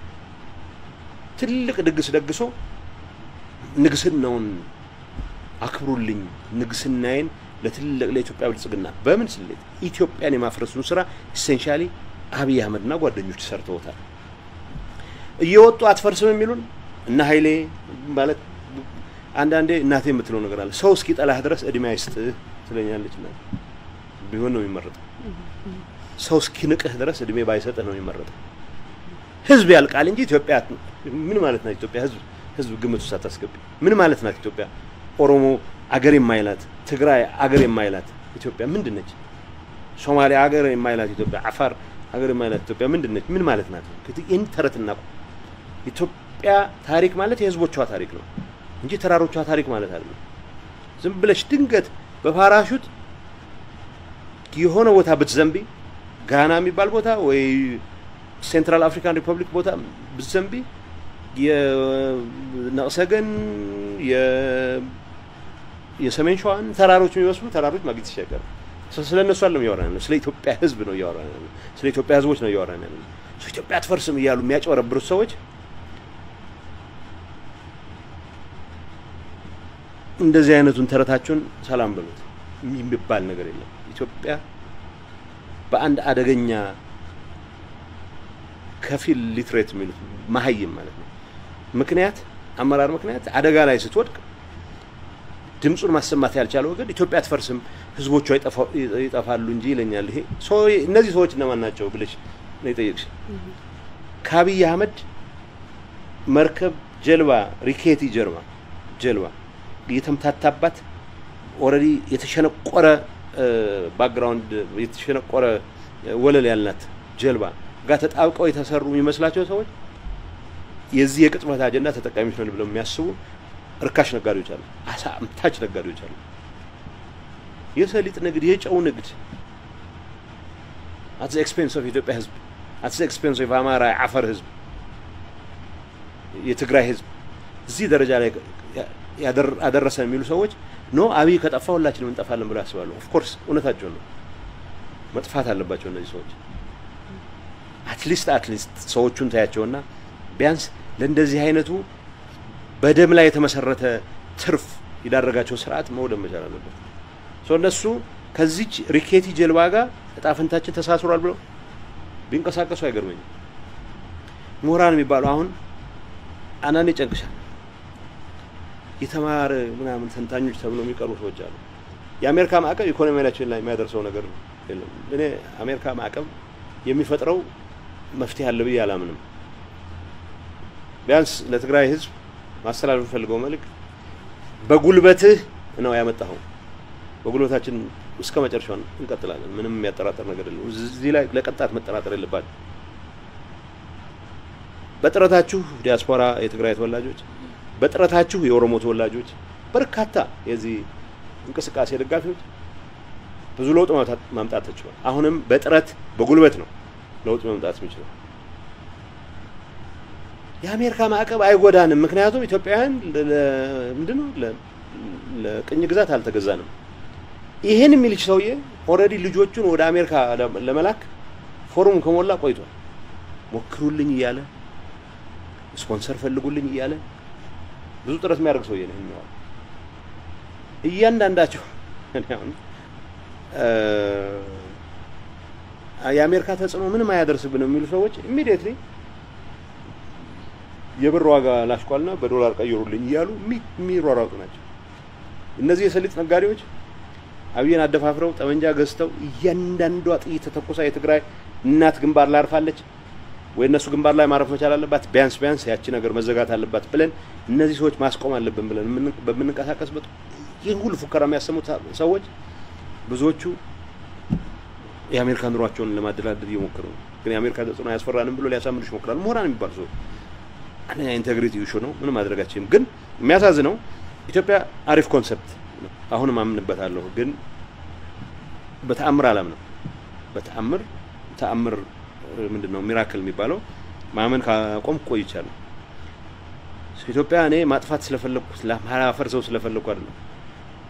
ትልቅ ድግስ ደግሶ ንግስናውን አክብሩልኝ ንግስናዬን ለትልቅ ለኢትዮጵያ ብልጽግና በምን ስሌት ኢትዮጵያን የማፍረሱን ስራ ኢሴንሻሊ አብይ አህመድና ጓደኞች ሰርተውታል። እየወጡ አትፈርስም የሚሉን እና ኃይሌ ማለት አንዳንዴ እናቴ የምትለው ነገር አለ። ሰው እስኪ ጠላህ ድረስ እድሜ አይስጥህ ትለኛለች። ና ቢሆን ነው የሚመረጠው። ሰው እስኪ ንቅህ ድረስ እድሜ ባይሰጥህ ነው የሚመረጠው። ህዝብ ያልቃል እንጂ ኢትዮጵያ ምን ማለት ናት? ኢትዮጵያ ህዝብ ህዝብ ግምት ውስጥ አታስገቢ። ምን ማለት ናት ኢትዮጵያ? ኦሮሞ አገር የማይላት ትግራይ አገር የማይላት ኢትዮጵያ ምንድን ነች? ሶማሊያ አገር የማይላት ኢትዮጵያ፣ አፋር አገር የማይላት ኢትዮጵያ ምንድን ነች? ምን ማለት ናት? ይህን ተረት እናቁም። ኢትዮጵያ ታሪክ ማለት የህዝቦቿ ታሪክ ነው እንጂ ተራሮቿ ታሪክ ማለት አይደለም። ዝም ብለሽ ድንገት በፓራሹት የሆነ ቦታ ብትዘንቢ ጋና የሚባል ቦታ ወይ ሴንትራል አፍሪካን ሪፐብሊክ ቦታ ብትዘንቢ የነቅሰገን የሰሜን ሸዋን ተራሮች የሚመስሉ ተራሮች ማግኘት ይሻገራል። ስለ እነሱ አለም እያወራን ነው። ስለ ኢትዮጵያ ህዝብ ነው እያወራን ነው። ስለ ኢትዮጵያ ህዝቦች ነው እያወራን ነው። ኢትዮጵያ አትፈርስም እያሉ የሚያጨበረብሩት ሰዎች እንደዚህ አይነቱን ተረታቸውን ሰላም በሉት። የሚባል ነገር የለም። ኢትዮጵያ በአንድ አደገኛ ከፊል ሊትሬት የሚሉት መሀይም ማለት ነው ምክንያት አመራር ምክንያት አደጋ ላይ ስትወድቅ ድምፁን ማሰማት ያልቻለ ወገን ኢትዮጵያ አትፈርስም፣ ህዝቦቿ ይጠፋሉ እንጂ ይለኛል። ይሄ እነዚህ ሰዎች እነማን ናቸው ብለሽ ነው የጠየቅሽ። ከአብይ አህመድ መርከብ ጀልባ ሪኬቲ ጀልባ ጀልባ እየተምታታባት ኦልሬዲ የተሸነቆረ ባክግራውንድ የተሸነቆረ ወለል ያልናት ጀልባ ጋር ተጣብቀው የተሰሩ የሚመስላቸው ሰዎች የዚህ የቅጽበት አጀንዳ ተጠቃሚዎች ነን ብለው የሚያስቡ እርካሽ ነጋዴዎች አሉ፣ አሳ አምታች ነጋዴዎች አሉ። የሰሊጥ ንግድ፣ የጨው ንግድ አት ዘ ኤክስፔንስ ኦፍ ኢትዮጵያ ህዝብ፣ አት ዘ ኤክስፔንስ ኦፍ አማራ የአፈር ህዝብ፣ የትግራይ ህዝብ እዚህ ደረጃ ላይ ያደረሰ የሚሉ ሰዎች ኖ አብይ ከጠፋ ሁላችንም እንጠፋለን ብለው ያስባሉ። ኦፍኮርስ እውነታቸው ነው። መጥፋት አለባቸው እነዚህ ሰዎች። አትሊስት አትሊስት ሰዎቹን ታያቸውና ቢያንስ ለእንደዚህ አይነቱ በደም ላይ የተመሰረተ ትርፍ የዳረጋቸው ስርዓት መውደም መቻል አለበት። ሰው እነሱ ከዚች ሪኬቲ ጀልባ ጋር እጣ ፈንታችን ተሳስሯል ብለው ቢንቀሳቀሱ አይገርመኝም። ምሁራን የሚባሉ አሁን አንዳንዴ ይጨንቅሻል። የተማረ ምናምን ተንታኞች ተብሎ የሚቀርቡ ሰዎች አሉ። የአሜሪካ ማዕቀብ ኢኮኖሚያችን ላይ የሚያደርሰው ነገር የለም። እኔ አሜሪካ ማዕቀብ የሚፈጥረው መፍትሄ አለ ብዬ አላምንም። ቢያንስ ለትግራይ ህዝብ ማስተላለፍ ፈልገው መልእክት በጉልበትህ ነው ያመጣኸው። በጉልበታችን እስከ መጨረሻው እንቀጥላለን። ምንም የሚያጠራጥር ነገር የለም። እዚህ ላይ ለቀጣት መጠራጠር የለባችሁ። በጥረታችሁ ዲያስፖራ የትግራይ ተወላጆች፣ በጥረታችሁ የኦሮሞ ተወላጆች፣ በርካታ የዚህ እንቅስቃሴ ደጋፊዎች ብዙ ለውጥ ማምጣት ተችሏል። አሁንም በጥረት በጉልበት ነው ለውጥ መምጣት የሚችለው። የአሜሪካ ማዕቀብ አይጎዳንም። ምክንያቱም ኢትዮጵያውያን ምንድነው ለቅኝ ግዛት አልተገዛንም። ይህን የሚልች ሰውዬ ኦልሬዲ ልጆቹን ወደ አሜሪካ ለመላክ ፎርም ከሞላ ቆይቷል። ሞክሩልኝ እያለ ስፖንሰር ፈልጉልኝ እያለ ብዙ ጥረት የሚያደርግ ሰውዬ ነው የሚዋል እያንዳንዳቸው አሁን የአሜሪካ ተጽዕኖ ምንም አያደርስብንም የሚሉ ሰዎች ኢሚዲየትሊ የብር ዋጋ ላሽቋልና በዶላር ቀይሩልኝ እያሉ የሚሯሯጡ ናቸው። እነዚህ የሰሊጥ ነጋዴዎች አብይን አደፋፍረው ጠመንጃ ገዝተው እያንዳንዷ ጥይት ተተኩሳ የትግራይ እናት ግንባር ላይ አርፋለች ወይ እነሱ ግንባር ላይ ማረፍ መቻል አለባት፣ ቢያንስ ቢያንስ ያቺ ነገር መዘጋት አለባት ብለን እነዚህ ሰዎች ማስቆም አለብን ብለን በምንንቀሳቀስበት ይህን ሁሉ ፉከራ የሚያሰሙት ሰዎች ብዙዎቹ የአሜሪካ ኑሯቸውን ለማደላደል እየሞከሩ ነው። ግን የአሜሪካ ተጽዕኖ አያስፈራንም ብሎ ሊያሳምኑሽ ይሞክራሉ። ምሁራን የሚባሉ ሰዎች አንደኛ ኢንቴግሪቲ ኢሹ ነው፣ ምንም ማድረጋችም። ግን የሚያሳዝነው ኢትዮጵያ አሪፍ ኮንሰፕት ነው፣ አሁንም አምንበታለሁ። ግን በተአምር አላምነው። በተአምር ተአምር ምንድን ነው ሚራክል የሚባለው ማመን ካቆም ቆይቻለሁ። ኢትዮጵያ እኔ ማጥፋት ስለፈለግኩ ማፈር ሰው ስለፈለግኩ አይደለም።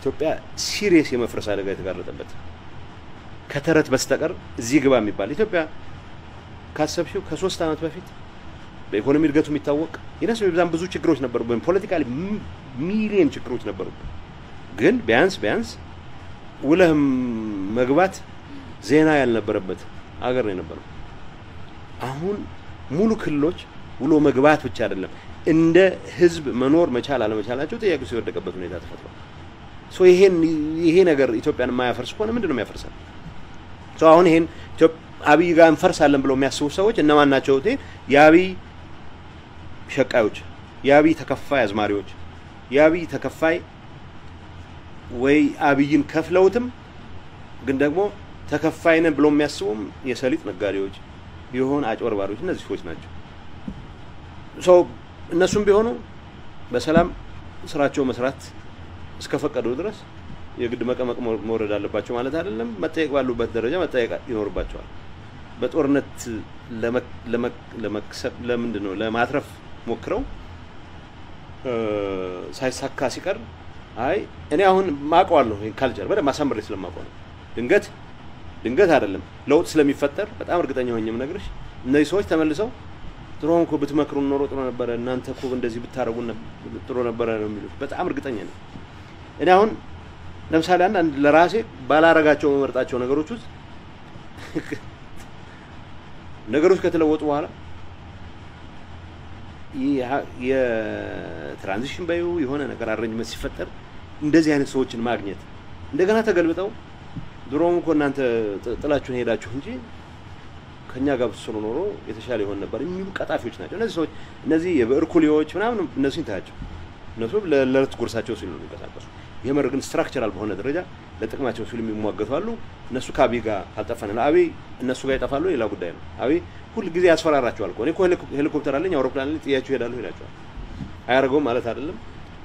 ኢትዮጵያ ሲሪየስ የመፍረስ አደጋ የተጋረጠበት ከተረት በስተቀር እዚህ ግባ የሚባል ኢትዮጵያ ካሰብሽው ከሶስት ዓመት በፊት በኢኮኖሚ እድገቱ የሚታወቅ ይነስ በዛም ብዙ ችግሮች ነበሩ። ፖለቲካሊ ሚሊየን ችግሮች ነበሩ። ግን ቢያንስ ቢያንስ ውለህም መግባት ዜና ያልነበረበት አገር ነው የነበረው። አሁን ሙሉ ክልሎች ውሎ መግባት ብቻ አይደለም እንደ ህዝብ መኖር መቻል አለመቻላቸው ጥያቄ ውስጥ የወደቀበት ሁኔታ ተፈጥሯል። ሶ ይሄን ይሄ ነገር ኢትዮጵያን የማያፈርስ ከሆነ ምንድን ነው የሚያፈርሳል? ሶ አሁን ይሄን አብይ ጋር እንፈርሳለን ብለው የሚያስቡ ሰዎች እነማን ናቸው? የአብይ ሸቃዮች፣ የአብይ ተከፋይ አዝማሪዎች፣ የአብይ ተከፋይ ወይ አብይን ከፍለውትም ግን ደግሞ ተከፋይ ነን ብለው የሚያስቡም የሰሊጥ ነጋዴዎች የሆኑ አጭበርባሪዎች እነዚህ ሰዎች ናቸው። ሰው እነሱም ቢሆኑ በሰላም ስራቸው መስራት እስከፈቀዱ ድረስ የግድ መቀመቅ መውረድ አለባቸው ማለት አይደለም። መጠየቅ ባሉበት ደረጃ መጠየቅ ይኖርባቸዋል። በጦርነት ለመክሰብ ለምንድን ነው ለማትረፍ ሞክረው ሳይሳካ ሲቀር አይ እኔ አሁን ማውቀዋለሁ ይሄን ካልቸር በደንብ አሳምሬ ስለማውቀው ነው። ድንገት ድንገት አይደለም ለውጥ ስለሚፈጠር በጣም እርግጠኛ ሆኜ የምነግርሽ እነዚህ ሰዎች ተመልሰው ድሮም እኮ ብትመክሩን ኖሮ ጥሩ ነበረ፣ እናንተ እኮ እንደዚህ ብታረጉ ጥሩ ነበረ ነው የሚሉት። በጣም እርግጠኛ ነኝ። እኔ አሁን ለምሳሌ አንዳንድ ለራሴ ባላረጋቸው መመርጣቸው ነገሮች ውስጥ ነገሮች ከተለወጡ በኋላ የትራንዚሽን በዩ የሆነ ነገር አሬንጅመንት ሲፈጠር እንደዚህ አይነት ሰዎችን ማግኘት እንደገና ተገልብጠው ድሮም እኮ እናንተ ጥላችሁን ሄዳችሁ እንጂ ከኛ ጋር ብትሰሩ ኖሮ የተሻለ ይሆን ነበር የሚሉ ቀጣፊዎች ናቸው። እነዚህ ሰዎች እነዚህ የብዕር ኩሊዎች ምናምን እነሱን ታያቸው። እነሱ ለዕለት ጉርሳቸው ሲሉ ነው የሚንቀሳቀሱ። የምር ግን ስትራክቸራል በሆነ ደረጃ ለጥቅማቸው ሲሉ የሚሟገቱ አሉ። እነሱ ከአብይ ጋር ካልጠፋን አብይ እነሱ ጋር ይጠፋሉ፣ ሌላ ጉዳይ ነው። አብይ ሁል ጊዜ ያስፈራራቸዋል እኮ እኔ እኮ ሄሊኮፕተር አለኝ አውሮፕላን አለኝ ጥያቸው ይሄዳለሁ ይላቸዋል። አያደርገውም ማለት አይደለም፣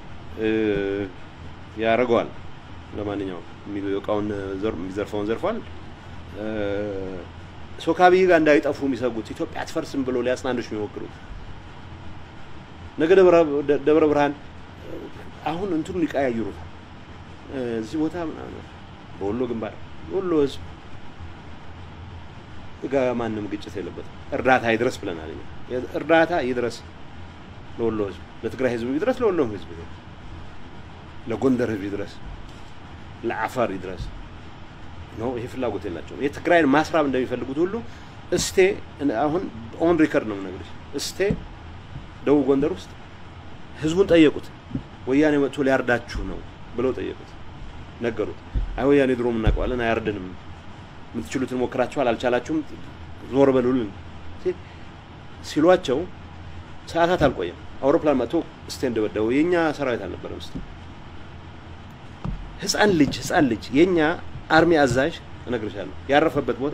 ያደርገዋል። ለማንኛውም እቃውን የሚዘርፈውን ዘርፏል። ሶ ከአብይ ጋር እንዳይጠፉ የሚሰጉት ኢትዮጵያ አትፈርስም ብሎ ሊያጽናንዱሽ የሚሞክሩት ነገ ደብረ ብርሃን አሁን እንትኑን ይቀያይሩታል። እዚህ ቦታ ምናምን በወሎ ግንባር የወሎ ህዝብ ጋር ማንም ግጭት የለበትም። እርዳታ ይድረስ ብለናል። እርዳታ ይድረስ ለወሎ ህዝብ፣ ለትግራይ ህዝብ ይድረስ፣ ለወሎም ህዝብ ይድረስ፣ ለጎንደር ህዝብ ይድረስ፣ ለአፋር ይድረስ ነው። ይሄ ፍላጎት የላቸውም። የትግራይን ማስራብ እንደሚፈልጉት ሁሉ እስቴ አሁን ኦን ሪከርድ ነው የምነግርሽ። እስቴ ደቡብ ጎንደር ውስጥ ህዝቡን ጠየቁት። ወያኔ መጥቶ ሊያርዳችሁ ነው ብለው ጠየቁት፣ ነገሩት። አይ ወያኔ ድሮም እናውቀዋለን አያርድንም፣ የምትችሉትን ሞክራችኋል፣ አልቻላችሁም፣ ዞር በሉልን ሲሏቸው ሰዓታት አልቆየም። አውሮፕላን መጥቶ እስቴ እንደበደቡ የእኛ ሰራዊት አልነበረም። እስቴ ህፃን ልጅ ህፃን ልጅ የእኛ አርሚ አዛዥ እነግርሻለሁ ያረፈበት ቦታ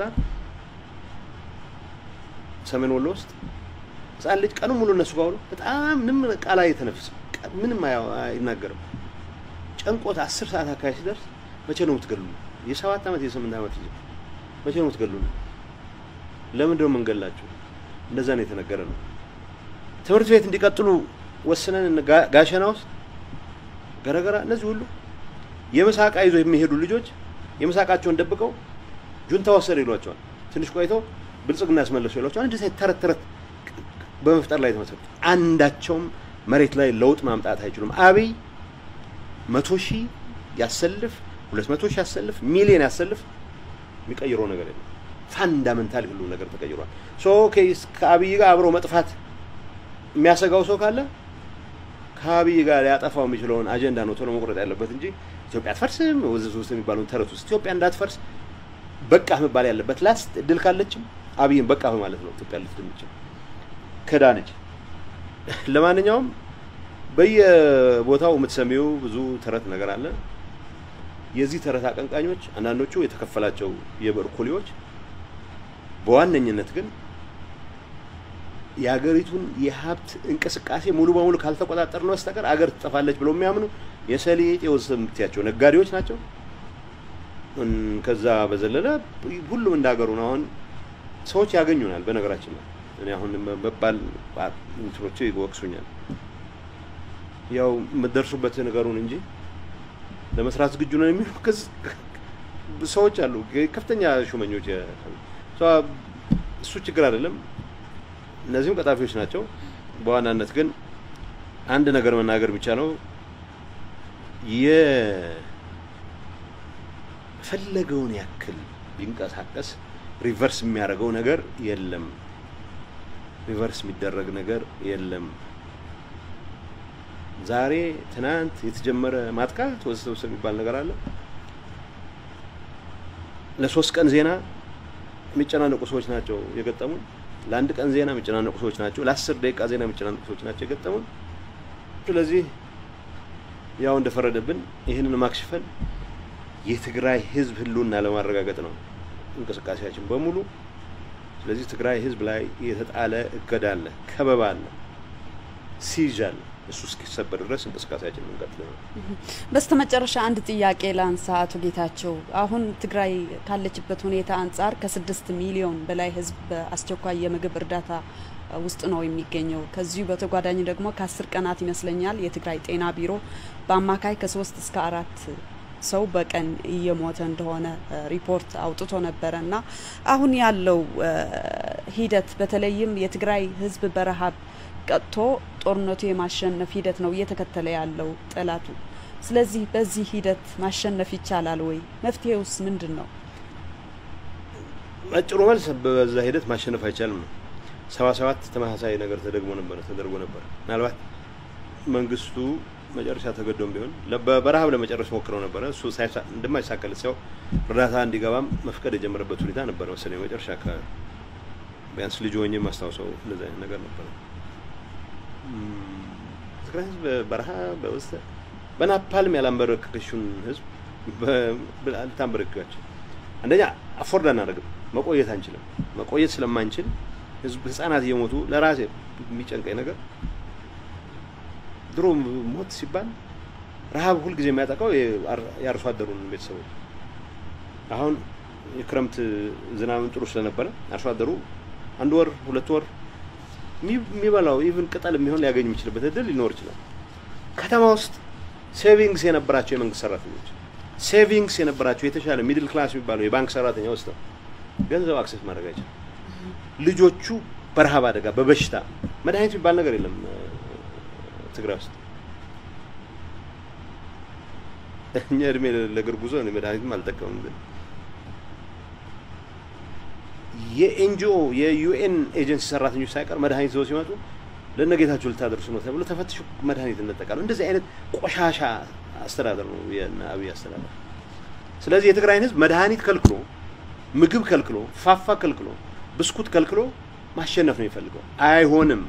ሰሜን ወሎ ውስጥ ህፃን ልጅ ቀኑ ሙሉ እነሱ ጋር ውሎ በጣም ምንም ቃል አይተነፍስም፣ ምንም አይናገርም። ጨንቆት አስር ሰዓት አካባቢ ሲደርስ መቼ ነው የምትገሉን? የሰባት ዓመት የስምንት ዓመት ልጅ መቼ ነው የምትገሉን? ለምንድን ነው የምንገላችሁ? እንደዛ ነው የተነገረ ነው። ትምህርት ቤት እንዲቀጥሉ ወስነን ጋሸና ውስጥ ገረገራ፣ እነዚህ ሁሉ የምሳቃ ይዞ የሚሄዱ ልጆች የምሳቃቸውን ደብቀው ጁንታ ወሰደ ይሏቸዋል። ትንሽ ቆይተው ብልጽግና ያስመለሱ ይሏቸዋል። እንደዚህ ተረት ተረት በመፍጠር ላይ የተመሰረቱ አንዳቸውም መሬት ላይ ለውጥ ማምጣት አይችሉም። አብይ መቶ ሺህ ያሰልፍ፣ ሁለት መቶ ሺህ ያሰልፍ፣ ሚሊዮን ያሰልፍ የሚቀይረው ነገር የለም። ፋንዳመንታል ሁሉ ነገር ተቀይሯል። ሶ ከአብይ ጋር አብሮ መጥፋት የሚያሰጋው ሰው ካለ ከአብይ ጋር ሊያጠፋው የሚችለውን አጀንዳ ነው ቶሎ መቁረጥ ያለበት እንጂ ኢትዮጵያ አትፈርስም ወዘተ ውስጥ የሚባለውን ተረት ውስጥ ኢትዮጵያ እንዳትፈርስ በቃ መባል ያለበት ላስት እድል ካለችም አብይን በቃ ማለት ነው ኢትዮጵያ ልትድን የምትችል ከዳነች። ለማንኛውም በየቦታው የምትሰሚው ብዙ ተረት ነገር አለ። የዚህ ተረት አቀንቃኞች አንዳንዶቹ የተከፈላቸው የብዕር ኩሊዎች፣ በዋነኝነት ግን የሀገሪቱን የሀብት እንቅስቃሴ ሙሉ በሙሉ ካልተቆጣጠርን በስተቀር አገር ትጠፋለች ብለው የሚያምኑ የሰሊጥ የወዘተ የምትያቸው ነጋዴዎች ናቸው። ከዛ በዘለለ ሁሉም እንዳገሩ ነው። አሁን ሰዎች ያገኙናል። በነገራችን ላይ እኔ አሁን መባል እንትኖቼ ይወቅሱኛል። ያው የምትደርሱበት ነገሩን እንጂ ለመስራት ዝግጁ ነን የሚሉ ሰዎች አሉ፣ ከፍተኛ ሹመኞች። እሱ ችግር አይደለም። እነዚህም ቀጣፊዎች ናቸው። በዋናነት ግን አንድ ነገር መናገር የሚቻለው የፈለገውን ያክል ቢንቀሳቀስ ሪቨርስ የሚያደርገው ነገር የለም። ሪቨርስ የሚደረግ ነገር የለም። ዛሬ ትናንት የተጀመረ ማጥቃት ወዘተ ወዘተ የሚባል ነገር አለ። ለሶስት ቀን ዜና የሚጨናነቁ ሰዎች ናቸው የገጠሙን። ለአንድ ቀን ዜና የሚጨናነቁ ሰዎች ናቸው። ለአስር ደቂቃ ዜና የሚጨናነቁ ሰዎች ናቸው የገጠሙን። ስለዚህ ያው እንደፈረደብን ይህንን ማክሽፈን የትግራይ ሕዝብ ህልውና ለማረጋገጥ ነው እንቅስቃሴያችን በሙሉ። ስለዚህ ትግራይ ሕዝብ ላይ የተጣለ እገዳ አለ፣ ከበባ አለ፣ ሲይዥ አለ። እሱ እስኪሰበር ድረስ እንቅስቃሴያችን የምንቀጥል ነው። በስተመጨረሻ አንድ ጥያቄ ላንሳ። አቶ ጌታቸው አሁን ትግራይ ካለችበት ሁኔታ አንጻር ከስድስት ሚሊዮን በላይ ህዝብ በአስቸኳይ የምግብ እርዳታ ውስጥ ነው የሚገኘው። ከዚሁ በተጓዳኝ ደግሞ ከአስር ቀናት ይመስለኛል የትግራይ ጤና ቢሮ በአማካይ ከሶስት እስከ አራት ሰው በቀን እየሞተ እንደሆነ ሪፖርት አውጥቶ ነበረ እና አሁን ያለው ሂደት በተለይም የትግራይ ህዝብ በረሃብ ቀጥቶ ጦርነቱ የማሸነፍ ሂደት ነው እየተከተለ ያለው ጠላቱ። ስለዚህ በዚህ ሂደት ማሸነፍ ይቻላል ወይ? መፍትሄውስ ምንድን ነው? አጭሩ መልስ በዛ ሂደት ማሸነፍ አይቻልም ነው። ሰባ ሰባት ተመሳሳይ ነገር ተደግሞ ነበር ተደርጎ ነበር። ምናልባት መንግስቱ መጨረሻ ተገዶም ቢሆን በረሃብ ለመጨረስ ሞክረው ነበረ። እሱ እንደማይሳካለት ሲያው እርዳታ እንዲገባም መፍቀድ የጀመረበት ሁኔታ ነበረ መሰለኝ መጨረሻ አካባቢ። ቢያንስ ልጅ ሆኜ የማስታውሰው እንደዚህ አይነት ነገር ነበረ። ትግራይ ህዝብ በረሃብ በውስጥ በናፓልም ያላንበረከከችውን ህዝብ ልታንበረክካቸው አንደኛ አፎርድ አናደርግም፣ መቆየት አንችልም። መቆየት ስለማንችል ህዝብ ህጻናት እየሞቱ ለራሴ የሚጨንቀኝ ነገር ድሮ ሞት ሲባል ረሃብ ሁልጊዜ የሚያጠቃው የአርሶ አደሩን ቤተሰቦች። አሁን የክረምት ዝናብን ጥሩ ስለነበረ አርሶ አደሩ አንድ ወር ሁለት ወር የሚበላው ኢቭን ቅጠል የሚሆን ሊያገኝ የሚችልበት እድል ሊኖር ይችላል። ከተማ ውስጥ ሴቪንግስ የነበራቸው የመንግስት ሰራተኞች ሴቪንግስ የነበራቸው የተሻለ ሚድል ክላስ የሚባለው የባንክ ሰራተኛ ውስጥ ገንዘብ አክሰስ ማድረግ አይችልም። ልጆቹ በረሃብ አደጋ፣ በበሽታ መድኃኒት የሚባል ነገር የለም ትግራይ ውስጥ። እኛ እድሜ ለእግር ጉዞ መድኃኒትም አልጠቀምም ግን የኤንጂኦ የዩኤን ኤጀንሲ ሰራተኞች ሳይቀር መድኃኒት ይዘው ሲመጡ ለነጌታቸው ልታደርሱ ነው ተብሎ ተፈትሾ መድኃኒት እንጠቃሉ። እንደዚህ አይነት ቆሻሻ አስተዳደር ነው የእነ አብይ አስተዳደር። ስለዚህ የትግራይን ህዝብ መድኃኒት ከልክሎ፣ ምግብ ከልክሎ፣ ፋፋ ከልክሎ፣ ብስኩት ከልክሎ ማሸነፍ ነው የሚፈልገው። አይሆንም።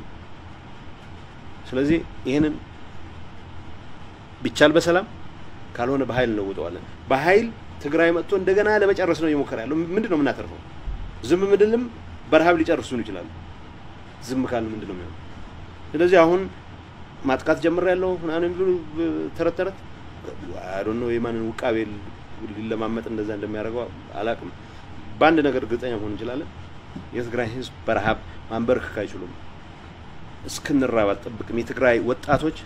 ስለዚህ ይህንን ቢቻል በሰላም ካልሆነ በኃይል እንለውጠዋለን። በኃይል ትግራይ መጥቶ እንደገና ለመጨረስ ነው እየሞከረ ያለው። ምንድን ነው የምናተርፈው? ዝም ምድልም በረሃብ ሊጨርሱን ይችላሉ። ዝም ካል ምንድን ነው የሚሆነው? ስለዚህ አሁን ማጥቃት ጀምር ያለው ምናምን የሚሉ ተረት ተረት አይ ዶንት ኖ የማንን ውቃቤ ሊለማመጥ እንደዛ እንደሚያደርገው አላውቅም። በአንድ ነገር እርግጠኛ መሆን እንችላለን። የትግራይ ህዝብ በረሃብ ማንበርከክ አይችሉም። እስክንራብ አልጠብቅም። የትግራይ ወጣቶች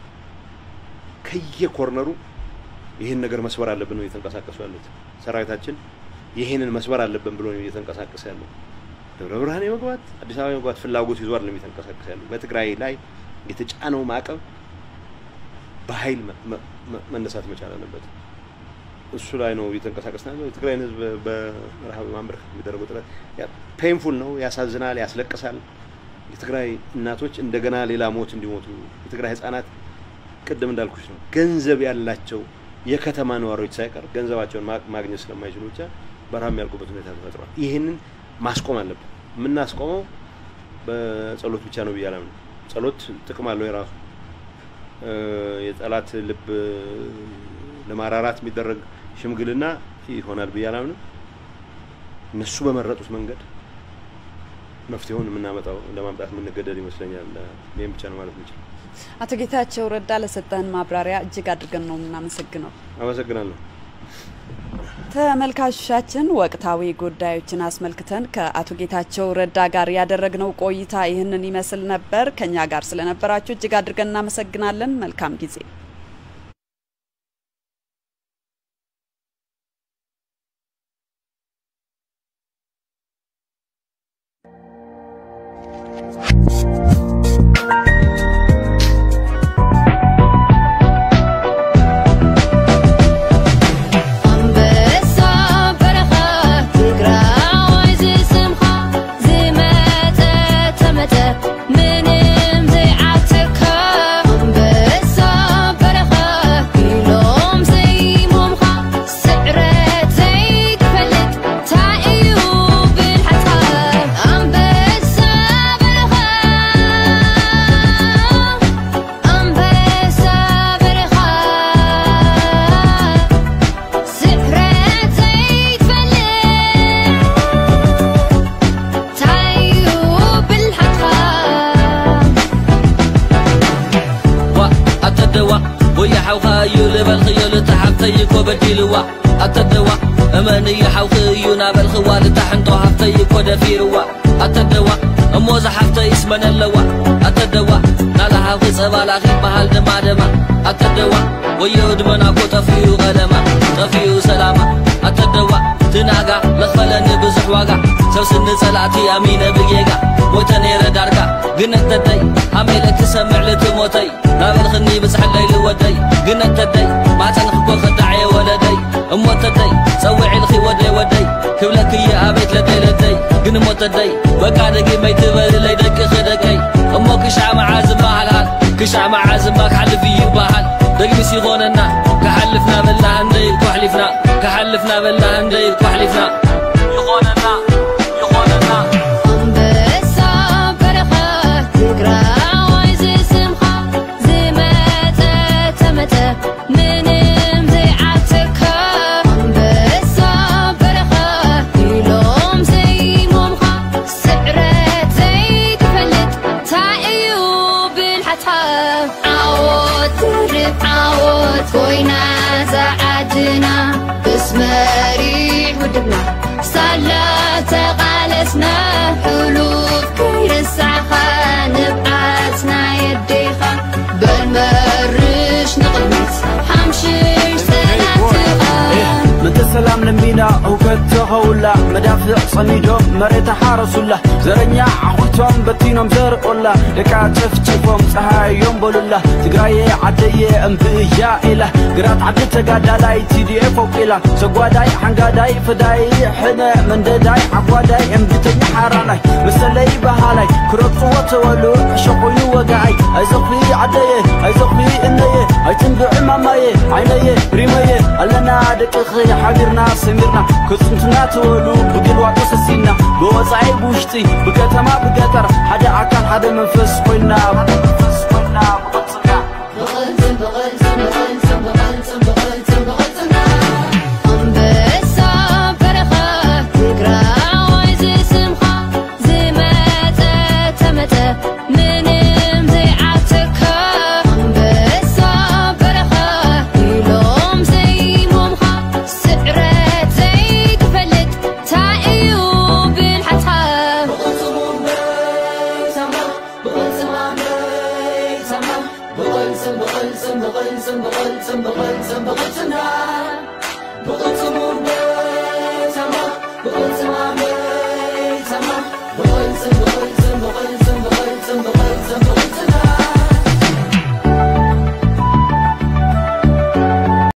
ከየኮርነሩ ይህን ነገር መስበር አለብን ነው እየተንቀሳቀሱ ያሉት። ሰራዊታችን ይህንን መስበር አለብን ብሎ ነው እየተንቀሳቀሰ ያለው። ደብረ ብርሃን የመግባት አዲስ አበባ የመግባት ፍላጎት ይዞ አይደለም እየተንቀሳቀሰ ያለው። በትግራይ ላይ የተጫነው ማዕቀብ በኃይል መነሳት መቻል አለበት። እሱ ላይ ነው እየተንቀሳቀስ ያለው። የትግራይን ህዝብ በረሃብ ማንበርከክ የሚደረገው ጥረት ፔንፉል ነው፣ ያሳዝናል፣ ያስለቅሳል። የትግራይ እናቶች እንደገና ሌላ ሞት እንዲሞቱ፣ የትግራይ ህጻናት ቅድም እንዳልኩሽ ነው ገንዘብ ያላቸው የከተማ ነዋሪዎች ሳይቀር ገንዘባቸውን ማግኘት ስለማይችሉ ብቻ በረሃብ የሚያልቁበት ሁኔታ ተፈጥሯል። ይህንን ማስቆም አለብን። የምናስቆመው በጸሎት ብቻ ነው ብዬ አላምንም። ጸሎት ጥቅም አለው የራሱ የጠላት ልብ ለማራራት የሚደረግ ሽምግልና ይሆናል ብዬ አላምንም። እነሱ በመረጡት መንገድ መፍትሄውን የምናመጣው ለማምጣት የምንገደድ ይመስለኛል። ይህም ብቻ ነው ማለት የምችል። አቶ ጌታቸው ረዳ ለሰጠህን ማብራሪያ እጅግ አድርገን ነው የምናመሰግነው። አመሰግናለሁ። ተመልካቾቻችን ወቅታዊ ጉዳዮችን አስመልክተን ከአቶ ጌታቸው ረዳ ጋር ያደረግነው ቆይታ ይህንን ይመስል ነበር። ከኛ ጋር ስለነበራችሁ እጅግ አድርገን እናመሰግናለን። መልካም ጊዜ ኣንበሳ በረኻ ትግራዋይ ዝስምኻ ዝመፀ ተመፀ ምንም ዘይዓትካ ኣንበሳ በረኻ ኢሎም ዘይሞምኻ ስዕረት ዘይትፈልጥ እንታይ እዩ ብልሓትኻ ኣንበሳ በረኻ ኣንበሳ በረኻ ስሕረት ዘይትፈልጥ እንታይ እዩ ብልሓትኻ ዋ ኣተደዋ ወያ ሓውኻ እዩ ልበልኽዮ ልተሓፍተይ ኮ በዲልዋ ኣተደዋ እመን እዩ ሓውኺ እዩ ናበልኽዋ ልታሕንቶ ሃፍተይ ኮ ደፊርዋ ኣተደዋ እሞ ዝሓፍተይ ይስመን ኣለዋ ኣተደዋ ናላሃብኺ ጸባላኺ በሃል ድማ ደማ ኣተደዋ ወዮ ድመና ኮ ጠፊኡ ቐለማ ጠፊኡ ሰላማ ኣተደዋ ትናጋ ለኽፈለኒ ብዙሕ ዋጋ ሰብ ስኒ ጸላእቲ ኣሚነ ብጌጋ ሞተ ነይረ ዳርጋ ግን እተደይ ሃመይለ ክሰምዕ ልትሞተይ ናበልኽኒ ብፅሕለይ ልወደይ ግን እተደይ ማፀንኽኮ ኽዳዕየ ወለደይ እሞ ተደይ ፀዊዕ ኢልኺ ወደይ ወደይ ክብለክየ ኣቤት ለደይ ለደይ ግን እሞ ተደይ በቃ ደጊመይ ትበልለይ ደቂ ኽደቀይ እሞ ክሻዕ መዓዝ እምበሃልሃል ክሻዕ መዓዝ እምባ ክሓልፍ እዩ ይበሃል ደግሚስ ይኾነና ክሓልፍና በላህ እንደይ ኢልኩ ኣሕሊፍና ክሓልፍና በላህ እንደይ ኢልኩ ኣሕሊፍና ይኾነና ይኾነና ኣንበሳ በረኻ ትግራዋይ ዝስምኻ ዝመፀ ተመፀ ምንም ዘይዓትካ ኣንበሳ በረኻ ኢሎም ዘይሞምኻ ስዕረት ዘይትፈልጥ እንታይ እዩ ብልሓትኻ ዓወት ትርፍ ዓወት ኮይና ዝዓድና ብስመሪዕ ውድብና ሳላ ተቓለስና ሕሉፍ ከይርስዓኻ ንብዓትና የደይኻ በልመርሽ ንቕድሚት ሓምሽሽ ሰላትኻ ምንተ ሰላም ለሚና እውከት ተኸውላ መዳፍዕ ጸሚዶም መሬት ሓረሱላ ዘረኛ ዓኹቶም በቲኖም ዘርቆላ ደቃ ጨፍጭፎም ፀሃዮም በሉላ ትግራየ ዓደየ እምብእያ ኢላ ግራት ዓዲ ተጋዳላይ ቲዲኤፍ ኣውቂላ ሰጓዳይ ሓንጋዳይ ፍዳይ ሕነ መንደዳይ ዓጓዳይ እምብተኛ ሓራናይ መሰለይ ባህላይ ክረግፅዎ ተበሉ ሕሸኾዩ ወጋዓይ ኣይዘኽፊ ዓደየ ኣይዘኽፊ እነየ ኣይትንብዕ ማማየ ዓይነየ ሪመየ ኣለና ደቅኺ ሓቢርና ሰሚርና ክፅንትና ተበሉ ብግልዋጦ ሰሲና ብወፃኢ ብውሽጢ ብከተማ ብገጠር ሓደ ኣካል ሓደ መንፈስ ኮይና መንፈስ ኮይና ብቕፅና ኣንበሳ በረኻ ትግራዋይ ዝስምኻ ዝመፀ ተመፀ ምንም ዘይዓትካ ኣንበሳ በረኻ ኢሎም ዘይሞምኻ ስዕረት ዘይትፈልጥ እንታይ እዩ ብልሓትኻ ብቕልፅም